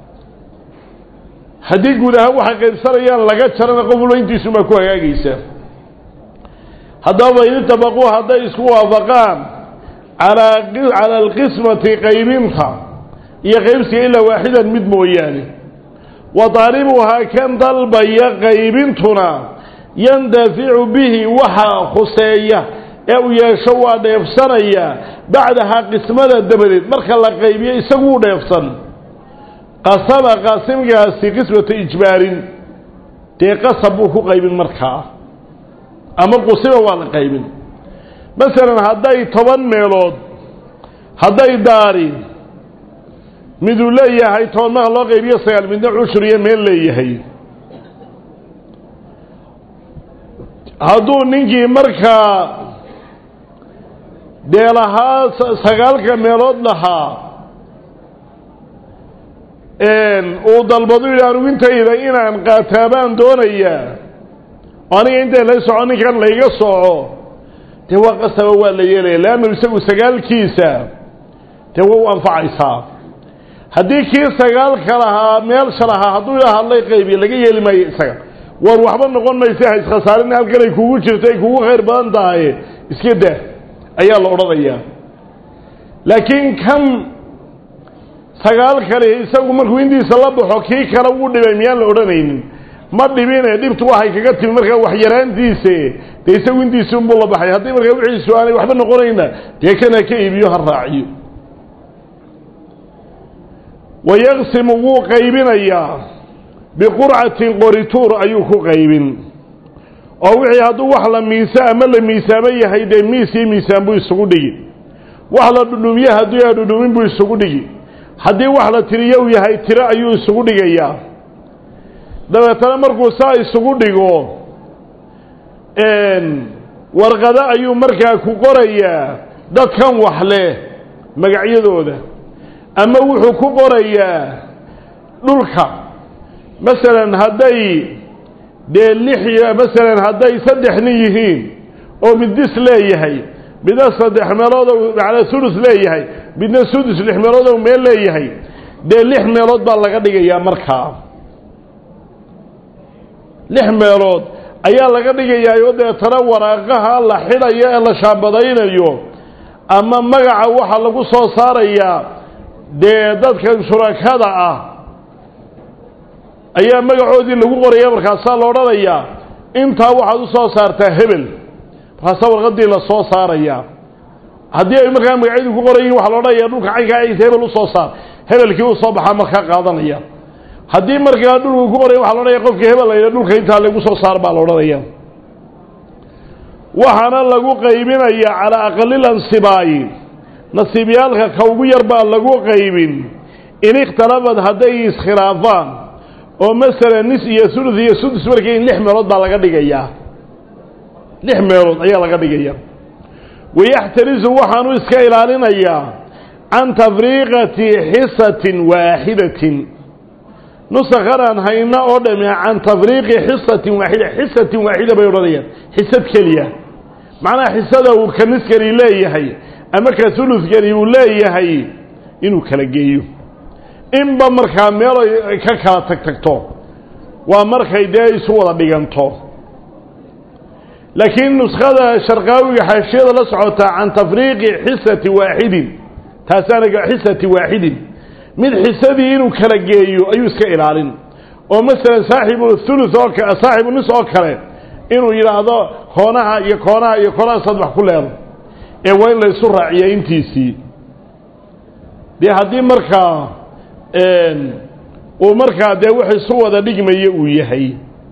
haddii guud ahaan waxay qaybsanayaan laga jarana qof walba intiisumaa ku hagaagaysa haddaba in itabaquu hadday isku waafaqaan alaa cala alqismati qaybinta iyo qaybsiga ilaa waaxidan mid mooyaane wa taalibuhaa kan dalbaya qaybintuna yandaficu bihi waxa khuseeya ee uu yeesho waa dheefsanaya bacdahaa qismada dabadeed marka la qaybiyo isaguu dheefsan qasama qaasimkaasi qismata ijbaarin dee qasab buu ku qaybin markaa ama qusiba waa la qaybin masalan hadday toban meelood hadday daari miduu leeyahay toban marka loo qaybiyo sagaal midna cushur iyo meel leeyahay hadduu ninkii markaa dee lahaa sagaalka meelood lahaa uu dalbadu yidhi anugu intayda inaan qaataa baan doonayaa aniga intay la soco ninkan layga soco dee waa qasaba waa la yeelaya leannu isagu sagaalkiisa dee waa u anfacaysaa haddii kii sagaalka lahaa meelsha lahaa hadduu ila hadlay qaybiya laga yeeli maayo isaga war waxba noqon maysa ha iskhasaarin halkan ay kugu jirto ay kugu khayr badan tahay iska daa ayaa la odhanayaa laakiin kan sagaal kale isagu markuu intiisa la baxo kii kale wuu dhibay miyaan la odhanaynin ma dhibine dhibtu waxay kaga timi markaa waxyaraantiise dee isagu intiisi unbuu la baxay haddii markaa wixiisu aanay waxba noqonayna dee kana ka iibiyo ha raaciyo wayaqsimu wuu qaybinayaa biqurcatin qorituur ayuu ku qaybin oo wixii hadduu wax la miisa ama la miisaamo yahay dee miis iyo miisaan buu isugu dhigi wax la dhudhumiye hadduu yahay dhudhumin buu isugu dhigi haddii wax la tiriyo u yahay tiro ayuu isugu dhigayaa dabeetana markuu saa isugu dhigo warqado ayuu markaa ku qorayaa dadkan wax leh magacyadooda ama wuxuu ku qorayaa dhulka masalan hadday dee lix masalan hadday saddex nin yihiin oo mid dis leeyahay midna saddex meelood macnaa sulus leeyahay midna sudus lix meelood oo meel leeyahay dee lix meelood baa laga dhigayaa markaa lix meelood ayaa laga dhigayaayo deetana waraaqaha la xidhayo ee la shaambadaynayo ama magaca waxaa lagu soo saarayaa dee dadkan shurakada ah ayaa magacoodii lagu qoraya markaasaa la odhanayaa intaa waxaad u soo saartaa hebel markaasaa warqadii la soo saarayaa haddii ay markaa magacyadu ku qoran yihin waxa la odhanaya dhulka caynkaa aysa hebel usoo saar hebelkii u soo baxaa markaa qaadanaya haddii markaa dhulku ku qoraya waxa la odhanaya qofkii hebel la yidha dhulka intaa lagu soo saar baa la odhanaya waxaana lagu qaybinaya calaa aqalil ansibaayi nasiibyaalka ka ugu yar baa lagu qaybin in ikhtalafad hadday iskhilaafaan oo masalan nis iyo sulus iyo sudus markii lix meelood baa laga dhigayaa lix meelood ayaa laga dhigaya wayaxtarisu waxaanu iska ilaalinayaa can tafriiqati xisatin waaxidatin nusakhanaan hayna oo dhami can tafriiqi xisatin waaxida xisatin waaxida bay odhanayaan xisad keliya macnaha xisada uu ka niskani leeyahay ama ka suluskani uu leeyahay inuu kala geeyo inba markaa meel ay ka kala tag tagto waa markay dee isu wada dhiganto laakiin nuskada sharqaawiga xaashiyada la socotaa can tafriiqi xisati waaxidin taasaana xisati waaxidin mid xisadii inuu kala geeyo ayuu iska ilaalin oo masalan saaxibu thuluth oo saaxibu nis oo kale inuu yidhaahdo koonaha iyo koonaha iyo koonaha saddex ku leedo ee waa in la isu raaciya intiisii dee haddii markaa uu markaa dee wax isu wada dhigmaya uu yahay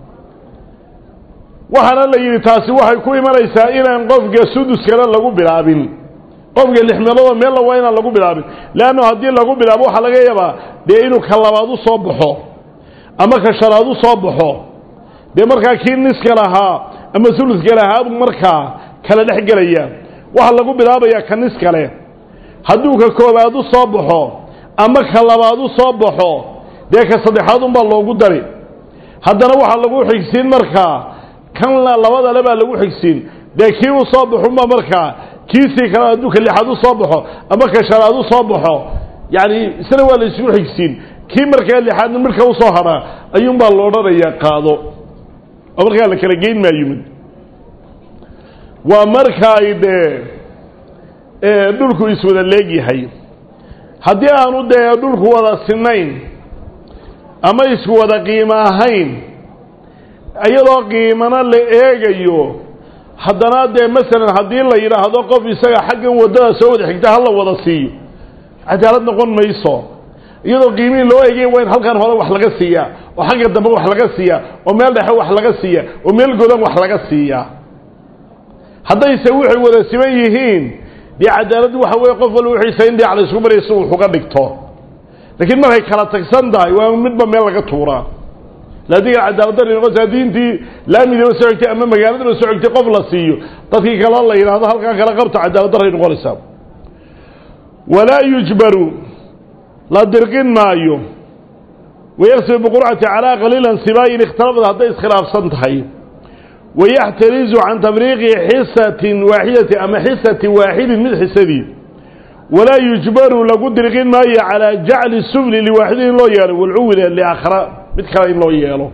waxaana la yidhi taasi waxay ku imanaysaa inaan qofka suduskana lagu bilaabin qofka lix meeloodoo meella waa inaan lagu bilaabin leannu haddii lagu bilaabo waxaa laga yaabaa dee inuu ka labaad u soo baxo ama ka shanaad u soo baxo dee markaa kii niska lahaa ama suluska lahaa buu markaa kala dhex gelaya waxaa lagu bilaabayaa ka nis kale hadduu ka koobaad u soo baxo ama ka labaad u soo baxo dee ka saddexaad unbaa loogu dari haddana waxaa lagu xigsiin markaa kan labadale baa lagu xigsiin dee kii u soo baxunba markaa kiisii kale hadduu ka lixaad u soo baxo ama ka shanaad u soo baxo yacni isna waa la isugu xigsiin kii markaa lixaadna marka u soo hadhaa ayuunbaa lo odhanayaa qaado oo markaa la kala geyn maayo mid waa marka ay dee dhulku iswada leegyahay haddii aanu dee dhulku wada sinayn ama isku wada qiimo ahayn iyadoo qiimana la eegayo haddana dee masalan haddii la yidhaahdo qof isaga xaggan waddada soo wada xigta ha la wada siiyo cadaalad noqon mayso iyadoo qiimihii loo eegaya waa in halkan hore wax laga siiyaa oo xagga dambe wax laga siiyaa oo meel dhexe wax laga siiya oo meel godan wax laga siiyaa haddayse waxay wada siman yihiin dee cadaaladdu waxa weeye qof walba wixiisa in dhinac la isku maraya si uu uga dhigto laakiin markay kala tagsan tahay waa midba meel laga tuuraa laadiga cadaaladda noqosa haddii intii laamidaba soo xigtay ama magaaladaba soo xigtay qof la siiyo dadkii kale la yidhaahdo halkaa kala qabta cadaaladdaray noqonaysaa walaa yujbaru la dirqin maayo wayaqsibu biqurcati calaa qaliilan sibaayin ikhtalafad hadday iskhilaafsan tahay wayaxtarizu can tafriiqi xisatin waaxidati ama xisati waaxidin mid xisadii walaa yujbaru lagu dirqin maayo calaa jacli sufli liwaaxidin in loo yeelo walcuwila liaakhara mid kale in loo yeelo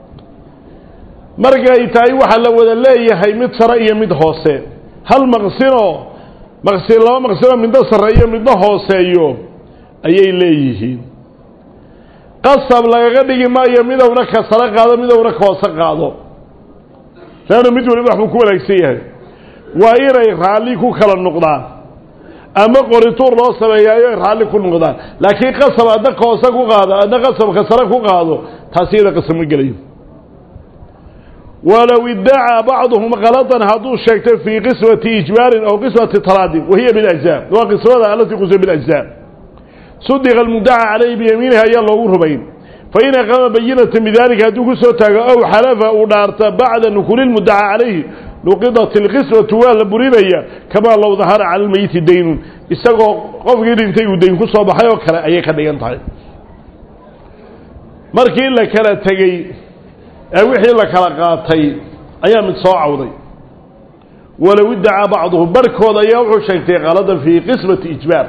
markay tahay waxaa la wada leeyahay mid sare iyo mid hoose hal maqsinoo maqsin laba maqsinoo midna sarreeyo midna hooseeyo ayay leeyihiin qasab lagaga dhigi maayo midowna ka sare qaado midowna ka hoose qaado leannu mid waliba waxbuu ku wanaagsan yahay waa inay raalli ku kala noqdaan ama qorituur loo sameeyaayo ay raalli ku noqdaan laakiin qasab adna ka hoose ku qaado adna qasabka sare ku qaado taasi iyada qasab ma gelayo walow iddacaa bacduhum kalatan hadduu sheegtay fii qismati ijbaarin aw qismati talaadin wahiya biljzaa waa qismada alatii qusima biljzaa sudiqa almudaca calayhi biyamiinihi ayaa loogu rubayn fain aqama bayinatan bidalika hadduu ku soo taago aw xalafa uu dhaarta bacda nukuli lmudaca calayhi nuqidat ilqismatu waa la burinaya kamaa low dahara cala lmeyiti daynun isagoo qofkii dhintay uu dayn ku soo baxay oo kale ayay ka dhigan tahay markii la kala tegey ee wixii la kala qaatay ayaa mid soo cawday walow iddacaa bacduhum barhkood ayaa wuxuu sheegtay qaladan fii qismati ijbaar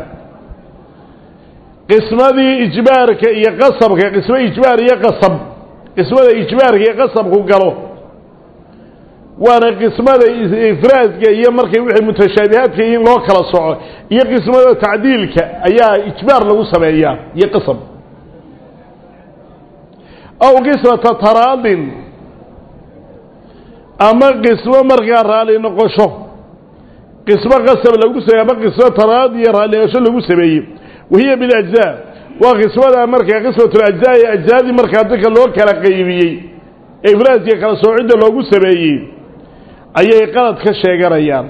qismadii ijbaarka iyo qasabka qismo ijbaar iyo qasab qismada ijbaarka iyo qasabku galo waana qismada ifraadka iyo markay wixii mutashaabihaadka in loo kala soco iyo qismada tacdiilka ayaa ijbaar lagu sameeyaa iyo qasab aw qismata taraadin ama qismo markaa raalli noqosho qismo qasab lagu sameeye ama qismo taraadi iyo raalli noqosho lagu sameeyey wahiya biljzaa waa qismada markaa qismatulajzaa ee ajzaadii markaa dadka loo kala qaybiyey ee ifraadkiiyo kala soocidda loogu sameeyey ayay qalad ka sheeganayaan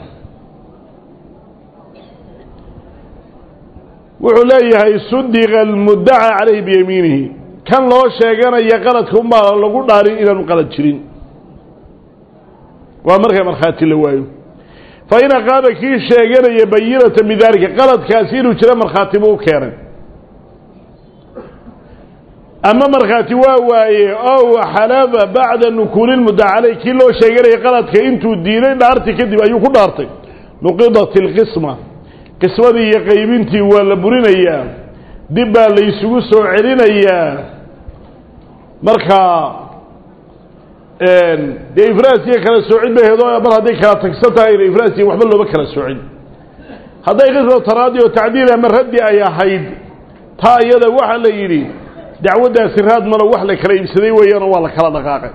wuxuu leeyahay sudiqa almuddaca calayhi biyamiinihi kan loo sheeganaya qaladka unbaa lagu dhaarin inaanu qalad jirin waa markaa markhaati la waayo fa in aqaama kii sheeganaya bayinata bidaalika qaladkaasi inuu jiro markhaati buu u keenay ama markhaati waa waaye ow xalaba bacda nukuuli lmuddaca caleyh kii loo sheeganaya qaladka intuu diiday dhaartii kadib ayuu ku dhaartay nuqidat ilqisma qismadii iyo qaybintii waa la burinayaa dib baa la isugu soo celinayaa markaa dee ifraasiya kala soocin baheedo mar hadday kala tagsan tahayna ifraasiya waxba looma kala soocin hadday qisma taraadi oo tacdiil ama raddi ay ahayd taa iyada waxaa la yidhi dacwaddaasi raad malo wax la kala iibsaday weeyaanoo waa la kala dhaqaaqay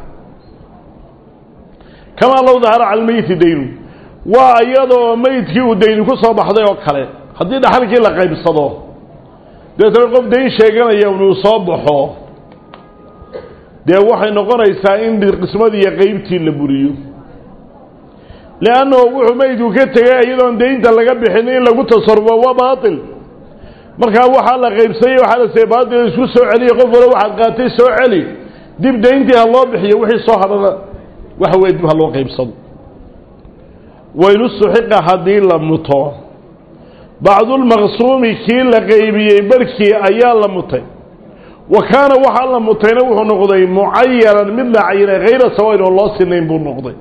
kamaa low dahara cala lmeyiti daynu waa iyadoo meydkii uu dayni ku soo baxday oo kale haddii dhaxalkii la qaybsado deetana qof dayn sheeganaya inuu soo baxo dee waxay noqonaysaa in qismadii iyo qeybtii la buriyo leannahu wuxuu meydku ka tegay iyadoon daynta laga bixin in lagu tasarufo waa baatil markaa waxaa la qaybsayey waxaa la say baatil isku soo celiya qof wala waxaad qaatay soo celi dib dayntii ha loo bixiyo wixii soo hadhana waxa weye dib ha loo qaybsado waynu suxiqa haddii la muto bacdulmaqsuumi kii la qaybiyey barhkii ayaa la mutay wa kaana waxaa la mutayna wuxuu noqday mucayanan mid la cayinay hayra sawayn oo loo sinayn buu noqday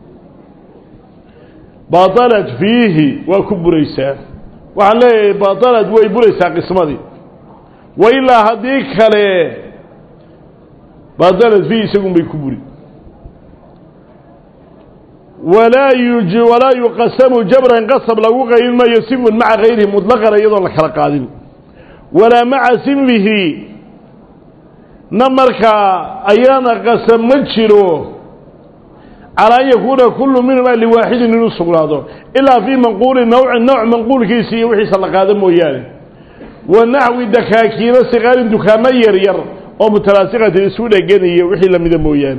batalat fiihi waa ku buraysaa waxaan leeyahay batalad way buraysaa qismadii wa ilaa haddii kale batalad fiihi isagun bay ku buri walaa yuj walaa yuqasamu jabran qasab lagu qaybin maayo sinfun maca hayrihi mutlaqan iyadoon la kala qaadin walaa maca sinfihi na markaa ayaana qasab ma jiro calaa an yakuuna kullu minhumaa liwaaxidin inuu sugnaado ilaa fii manquuli nawcin nooc manquulkiisa iyo wixiisa la qaado mooyaane wa naxwi dakaakiina sikaarin dukaamo yar yar oo mutalaasiqatin isu dheganaya wixii lamida mooyaane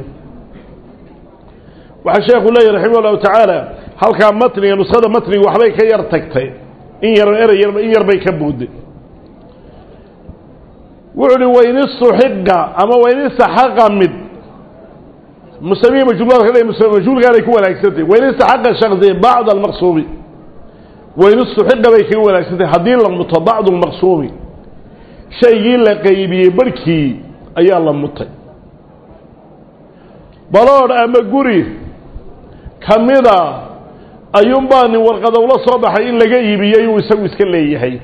waxaa sheekhu leeyahy raximah llahu tacaala halkaa matniga nusada matniga waxbay ka yar tagtay in yar erey yarba in yarbay ka buuday wuxu uhi wain istuxiqa ama wain istaxaqa mid musamiya majhuulka le majhuulkaanay ku wanaagsantahy wain istaxaqa shaksi bacd almaqsuumi wain istuxiqa bay kaga wanaagsantahy haddii la muto bacdu lmaqsuumi shaygii la qaybiyey barhkii ayaa la mutay baloodh ama guri ka mida ayuunbaa nin warqada ula soo baxay in laga iibiyey uu isagu iska leeyahay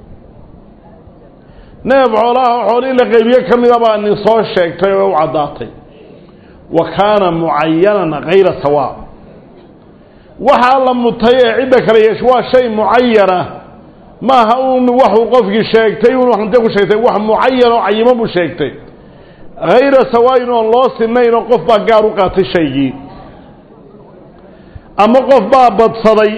neef xoolaha xool in la qaybiye ka mida baa nin soo sheegtay oo u caddaatay wa kaana mucayanan hayra sawaa waxaa la mutay ee cidda kale yeesho waa shay mucayana maaha uun waxuu qofkii sheegtay un hante ku sheegtay wax mucayan oo cayimo buu sheegtay hayra sawaayin oon loo sinayn oo qof baa gaar u qaatay shaygii ama qof baa badsaday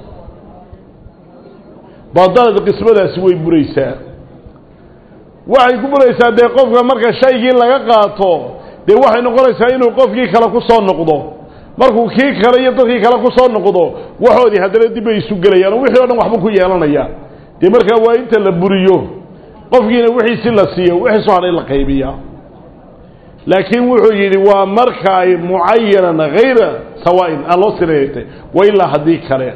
badalad qismadaasi way buraysaa waxay ku buraysaa dee qofka marka shaygii laga qaato dee waxay noqonaysaa inuu qofkii kale ku soo noqdo markuu kii kale iyo dadkii kale ku soo noqdo waxoodii haddana dib bay isu gelayaan oo wixii o dhan waxbuu ku yeelanayaa dee markaa waa inta la buriyo qofkiina wixiisi la siiyo wixii soo hadhay la qaybiyaa laakiin wuxuu yidhi waa marka ay mucayanan hayra sawaain aan loo sinaytay wa ilaa haddii kale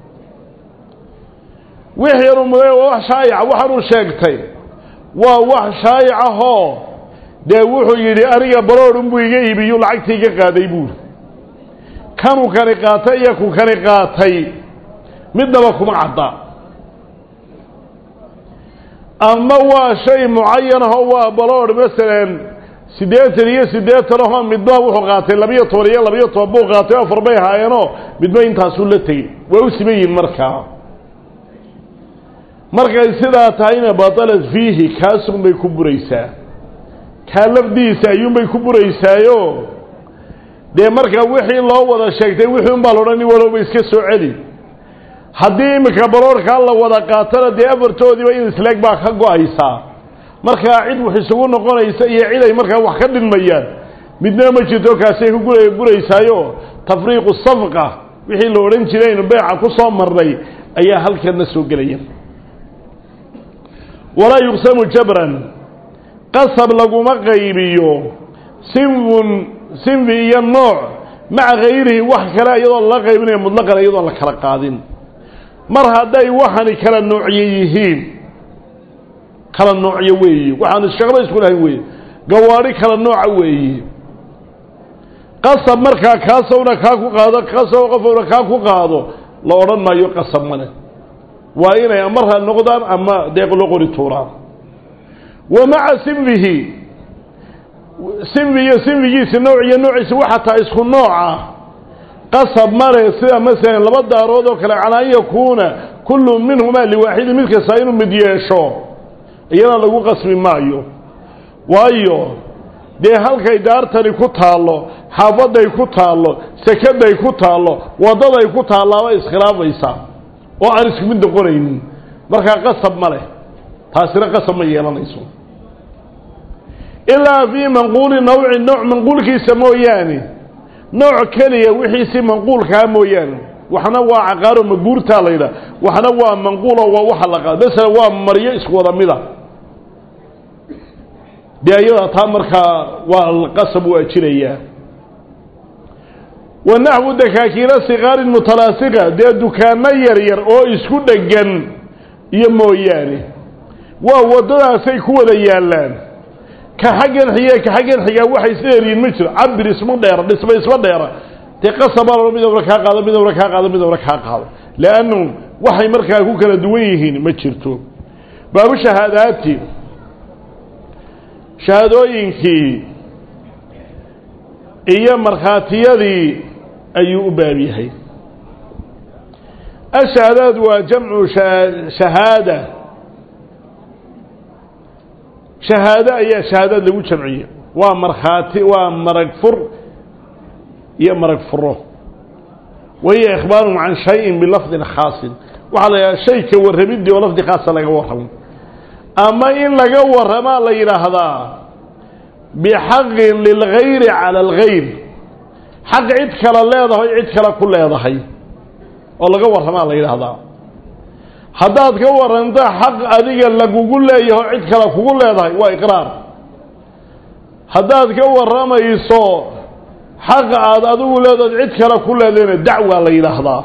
wixii yanu muday waa wax shaayaca waxaanuu sheegtay waa wax shaayicahoo dee wuxuu yidhi aniga baroodh unbuu iga iibiyu lacagtii iga qaaday buuri kanuu kani qaatay iyo ku kani qaatay midnaba kuma cadda ama waa shay mucayan ahoo waa baloodh masalan siddeetan iyo siddeetan ahoo midba wuxuu qaatay labiyo toban iyo labiyo toban buu qaatay afar bay haayeenoo midba intaasuu la tegey waa u siman yihin markaa markay sidaa tahayna batalat fiihi kaasunbay ku buraysaa kaa lafdiisa ayuunbay ku buraysaayo dee markaa wixii loo wada sheegtay wixii unbaa la odhan walowba iska soo celi haddii iminka baroorkaa la wada qaatana dee afartoodiiba in isleeg baa ka go-aysaa markaa cid wax isugu noqonaysa iyo cid ay markaa wax ka dhinmayaan midna ma jirto kaasay ku gura buraysaayo tafriiqu safqa wixii la odhan jiray aynu beeca ku soo marnay ayaa halkana soo gelaya walaa yuqsamu jabran qasab laguma qaybiyo sinfun sinfi iyo nooc maca hayrihi wax kale iyadoo lala qaybinayo mutlaqan iyadoon la kala qaadin mar hadday waxani kala noocyo yihiin kala noocyo weeye waxaan shaqba isku lahayn weeye gawaadhi kala nooca weeye qasab markaa kaasowna kaa ku qaado kaasoo qofowna kaa ku qaado la odhan maayo qasab male waa inay amarha noqdaan ama deeq loo qori tuuraan wa maca sinfihi sinfi iyo sinfigiisi nooc iyo noociisi waxa taa isku nooca qasab male sida masalan laba daarood oo kale calaa an yakuuna kullu minhumaa liwaaxidin mid kasta inuu mid yeesho iyana lagu qasbi maayo waayo dee halkay daartani ku taallo xaafaday ku taallo sekaday ku taallo waddaday ku taallaaba iskhilaafaysa oo aan isku mid noqonaynin markaa qasab ma leh taasina qasab ma yeelanayso ilaa fii manquuli nawci nooc manquulkiisa mooyaane nooc keliya wixiisi manquulkaa mooyaane waxna waa caqaaro maguurtaa la yidhaha waxna waa manquulo waa waxa la qaado masalan waa maryo isku wada mida dee ayada taa markaa waa qasab waa jirayaa wa naxwu dakaakiina sikaarin mutalaasiqa dee dukaano yaryar oo isku dhegan iyo mooyaane waa waddadaasay ku wada yaallaan ka xaggan xiga ka xaggan xigaa waxay isla eriyin ma jiro cabir isma dheera dhisma isma dheera dee qasabaa mid owra kaa qaado mid owra kaa qaado mid owra kaa qaado leannu waxay markaa ku kala duwan yihiin ma jirto baabu shahaadaati shahaadooyinkii iyo markhaatiyadii ayuu u baab yahay ashahaadaad waa jamcu shahaada shahaado ayaa shahaadaad lagu jamciyey waa markhaati waa marag fur iyo marag furo wahiya ikhbaarun can shayin bilafdin khaasin waxaa la yidhaha shay ka warramidii oo lafdi khaasa laga warramo ama in laga warramaa la yidhaahdaa bixaqin lilgayri cala algayr xaq cid kale leedahay cid kale ku leedahay oo laga warramaa la yidhaahdaa haddaad ka warranto xaq adiga lagugu leeyaho cid kale kugu leedahay waa iqraar haddaad ka warramayso xaqa aada adigu leedahay cid kale ku leedahayna dacwaa la yidhaahdaa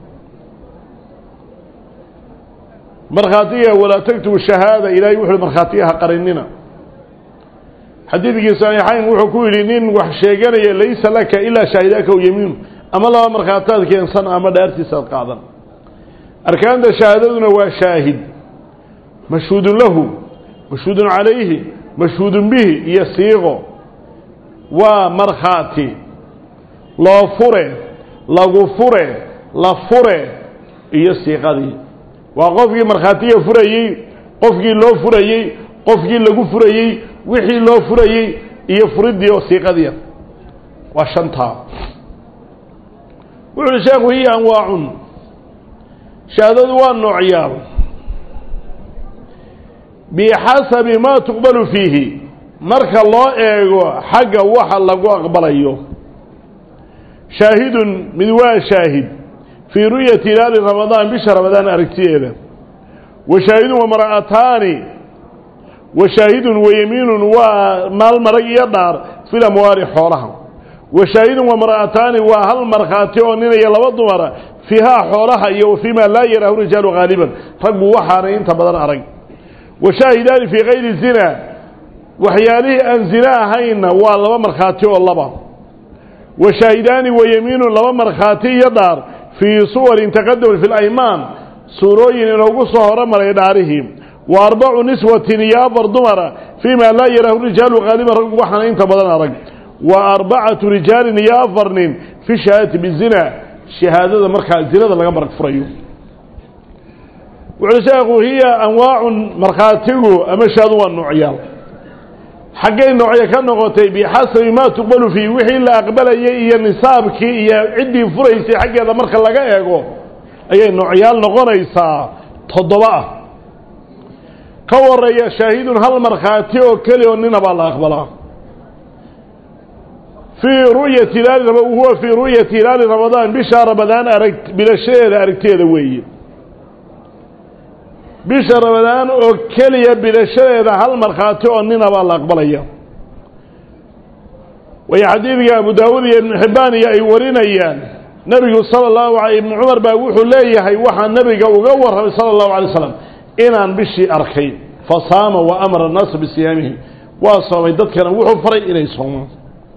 markhaatiga walaa taktubu shahaada ilaahay wuxuuhi markhaatiyaha qarinina xadiidkii saxiixayn wuxuu ku yidhi nin wax sheeganaya laysa laka ilaa shaahidaaka o yamiinu ama laba markhaataad keensan ama dhaartiisaad qaadan arkaanta shahaadaduna waa shaahid mashhuudun lahu mashhuudun calayhi mashhuudun bihi iyo siiqo waa markhaati loo fure lagu fure la fure iyo siiqadii waa qofkii markhaatiga furayey qofkii loo furayey qofkii lagu furayey wixii loo furayey iyo furiddii oo siiqadiia waa shantaa wuxu uhi sheekhu hiya anwaacun shahaadadu waa noocyaal bixasabi maa tuqbalu fiihi marka loo eego xagga waxa lagu aqbalayo shaahidun mid waa shaahid fii ru'yati hilaali ramadaan bisha ramadaan aragtideeda wa shaahidun wa mara'ataani wa shaahidun wa yamiinun waa maal marag iyo dhaar fil amwaali xoolaha wa shaahidun wa mara'ataani waa hal markhaati oo ninaya laba dumara fiihaa xoolaha iyo wa fiimaa laa yaraahu rijaalu haaliban raggu waxaanay inta badan arag wa shaahidaani fii kayri zina waxyaalihii aan zina ahaynna waa laba markhaati oo laba wa shaahidaani wa yamiinun laba markhaati iyo dhaar fii suwarin taqadamat fi laymaan suurooyin inoogu soo horomaray dhaarihii wa arbacu niswatin iyo afar dumara fii ma laa yaraahu rijaalu qaaliban raggu waxaana inta badan arag wa arbacatu rijaalin iyo afar nin fi shahaadati bizina shahaadada markaa zinada laga marag furayo wuxuui sheekhu hiya anwaacun markhaatigu ama shahaadu waa noocyaal xaggay noocyo ka noqotay bixasabi maa tuqbalu fiih wixii la aqbalayay iyo nisaabkii iyo ciddii furaysay xaggeeda marka laga eego ayay noocyaal noqonaysaa toddoba ah ka wareeya shaahidun hal markhaati oo keli oo nina baa la aqbalaa fii ru'yati hilaali huwa fii ru'yati hilaali ramadaan bisha ramadaan arag bilashadeeda aragteeda weeye bisha ramadaan oo keliya bilashadeeda hal markhaati oo nina baa la aqbalaya way xadiidka abu daawuud iyo ibnu xibbaan iyo ay warinayaan nebigu sala allahu alay ibnu cumar baa wuxuu leeyahay waxaa nebiga uga warramay sala allahu alay slam inaan bishii arkay fa saama wa amara annaasa bisiyaamihi waa soomay dadkana wuxuu faray inay soomaan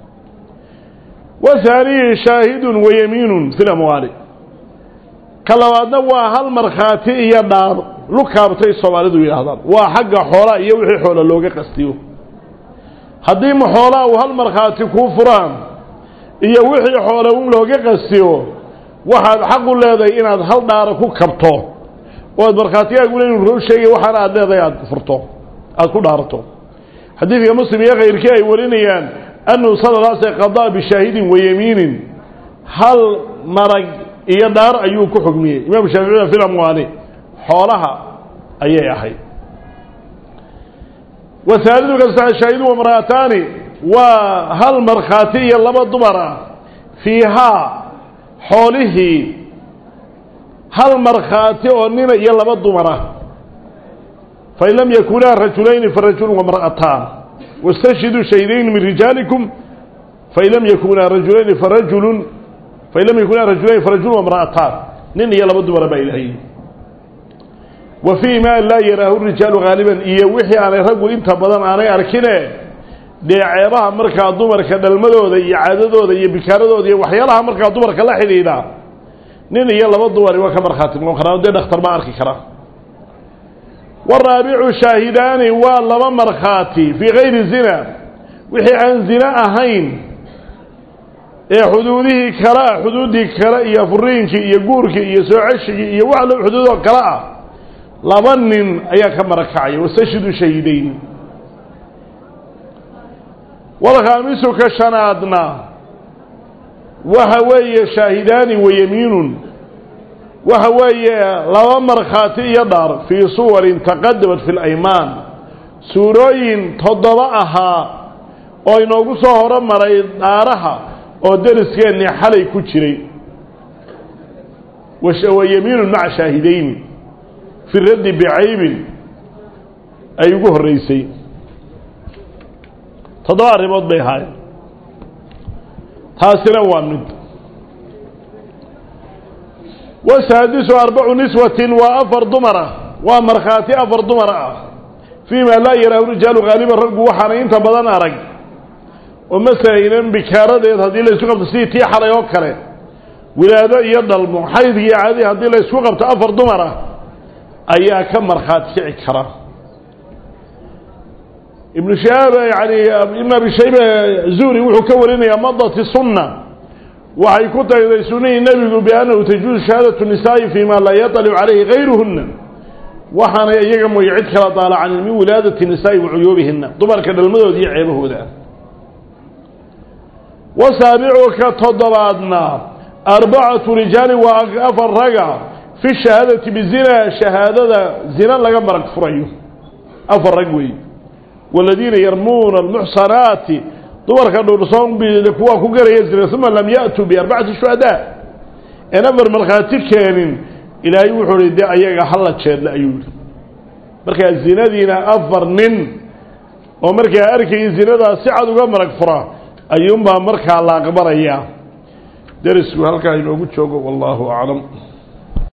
wa haaniyi shaahidun wa yamiinun fi lamwaali ka labaadna waa hal markhaati iyo dhaar lukaabtay soomaalidu yidhaahdaan waa xagga xoolaa iyo wixii xoola looga qastiyo haddii ma xoolaa uu hal markhaati kuu furaan iyo wixii xoole un looga qastiyo waxaad xaq u leedahay inaad hal dhaara ku kabto oo aad markhaatigaaguna inuu roo sheegay waxaana aad leedahay aad furto aada ku dhaarato xadiidka muslim iyo kayrkii ay warinayaan annahu sala la sl qadaa bishaahidin wa yamiinin hal marag iyo dhaar ayuu ku xugmiyey imaamu shaaficida fi lamwaali xoolaha ayay ahayd wahaalidu ka shaahidu wamra'ataani waa hal markhaati iyo laba dumar ah fiihaa xoolihii hal markhaati oo nina iyo laba dumar ah fain lam yakunaa rajulayni farajulun wamra'ataan wastashhiduu shahidayn min rijaalikum fain lam yakunaa rajulayni farajulun fain lam yakunaa rajulayni farajulun wamra'ataan nin iyo laba dumara baa ilahay wa fii ma laa yaraahu rijaalu haaliban iyo wixii aanay raggu inta badan aanay arkine dee ceebaha markaa dumarka dhalmadooda iyo caadadooda iyo bikaaradooda iyo waxyaalaha markaa dumarka la xidhiidha nin iyo laba dumari waa ka markhaati noqon karaa dee dhakhtar ma arki karaa waraabicu shaahidaani waa laba markhaati fii kayri zina wixii aan zina ahayn ee xuduudihii kale ah xuduuddii kale iyo furiinkii iyo guurkii iyo soo ceshigii iyo wax lo xuduudoo kale ah laba nin ayaa ka marakacaya wastashidu shahidayn walkhaamisu ka shanaadna waxa weeye shaahidaani wa yamiinun waxa weeye laba markhaati iyo dhaar fii suwarin taqadamat fi laymaan suurooyin toddoba ahaa oo inoogu soo horomaray dhaaraha oo deriskeenni xalay ku jiray wa yamiinun maca shaahidayn fi raddi bicaybin ay ugu horreysay toddoba arrimood bay ahaayeen taasina waa mid wasaadisu arbacu niswatin waa afar dumara waa markhaati afar dumar ah fii ma laa yaraahu rijaalu haaliban raggu waxaana inta badan arag oo masalaynan bikaaradeed haddii la isku qabto sidii tii xalay oo kale wilaado iyo dhalmo xaydki iyo caadii haddii la isku qabto afar dumar ah ayaa ka markhaati kici kara ibnu shahaab yani ibn abi shayba zuhri wuxuu ka warinayaa madati sunna waxay ku tagday sunihii nebigu biannahu tajuuzu shahaadatu nisaa'i fii ma laa yaطalicu calayhi gayruhuna waxaanay iyaga mooye cid kala daalacanin min wilaadati nisaa'i wa cuyuubihina dumarka dhalmadooda iyo ceebahooda wasaabicu ka toddobaadna arbacatu rijaali waa afar raga fi shahaadati bizina shahaadada zina laga marag furayo afar rag wey waladiina yarmuuna almuxsanaati dumarka dhowrsoon kuwaa ku garaya zina uma lam ya'tuu biarbacati shuhadaa een afar markhaati keenin ilaahay wuxuu hi dee ayaga hala jeedla ayuu yihi markaa zinadiina afar nin oo markaa arkayay zinadaas si cad uga marag fura ayuunbaa markaa la aqbalayaa derisku halkaa inoogu joogo wallaahu aclam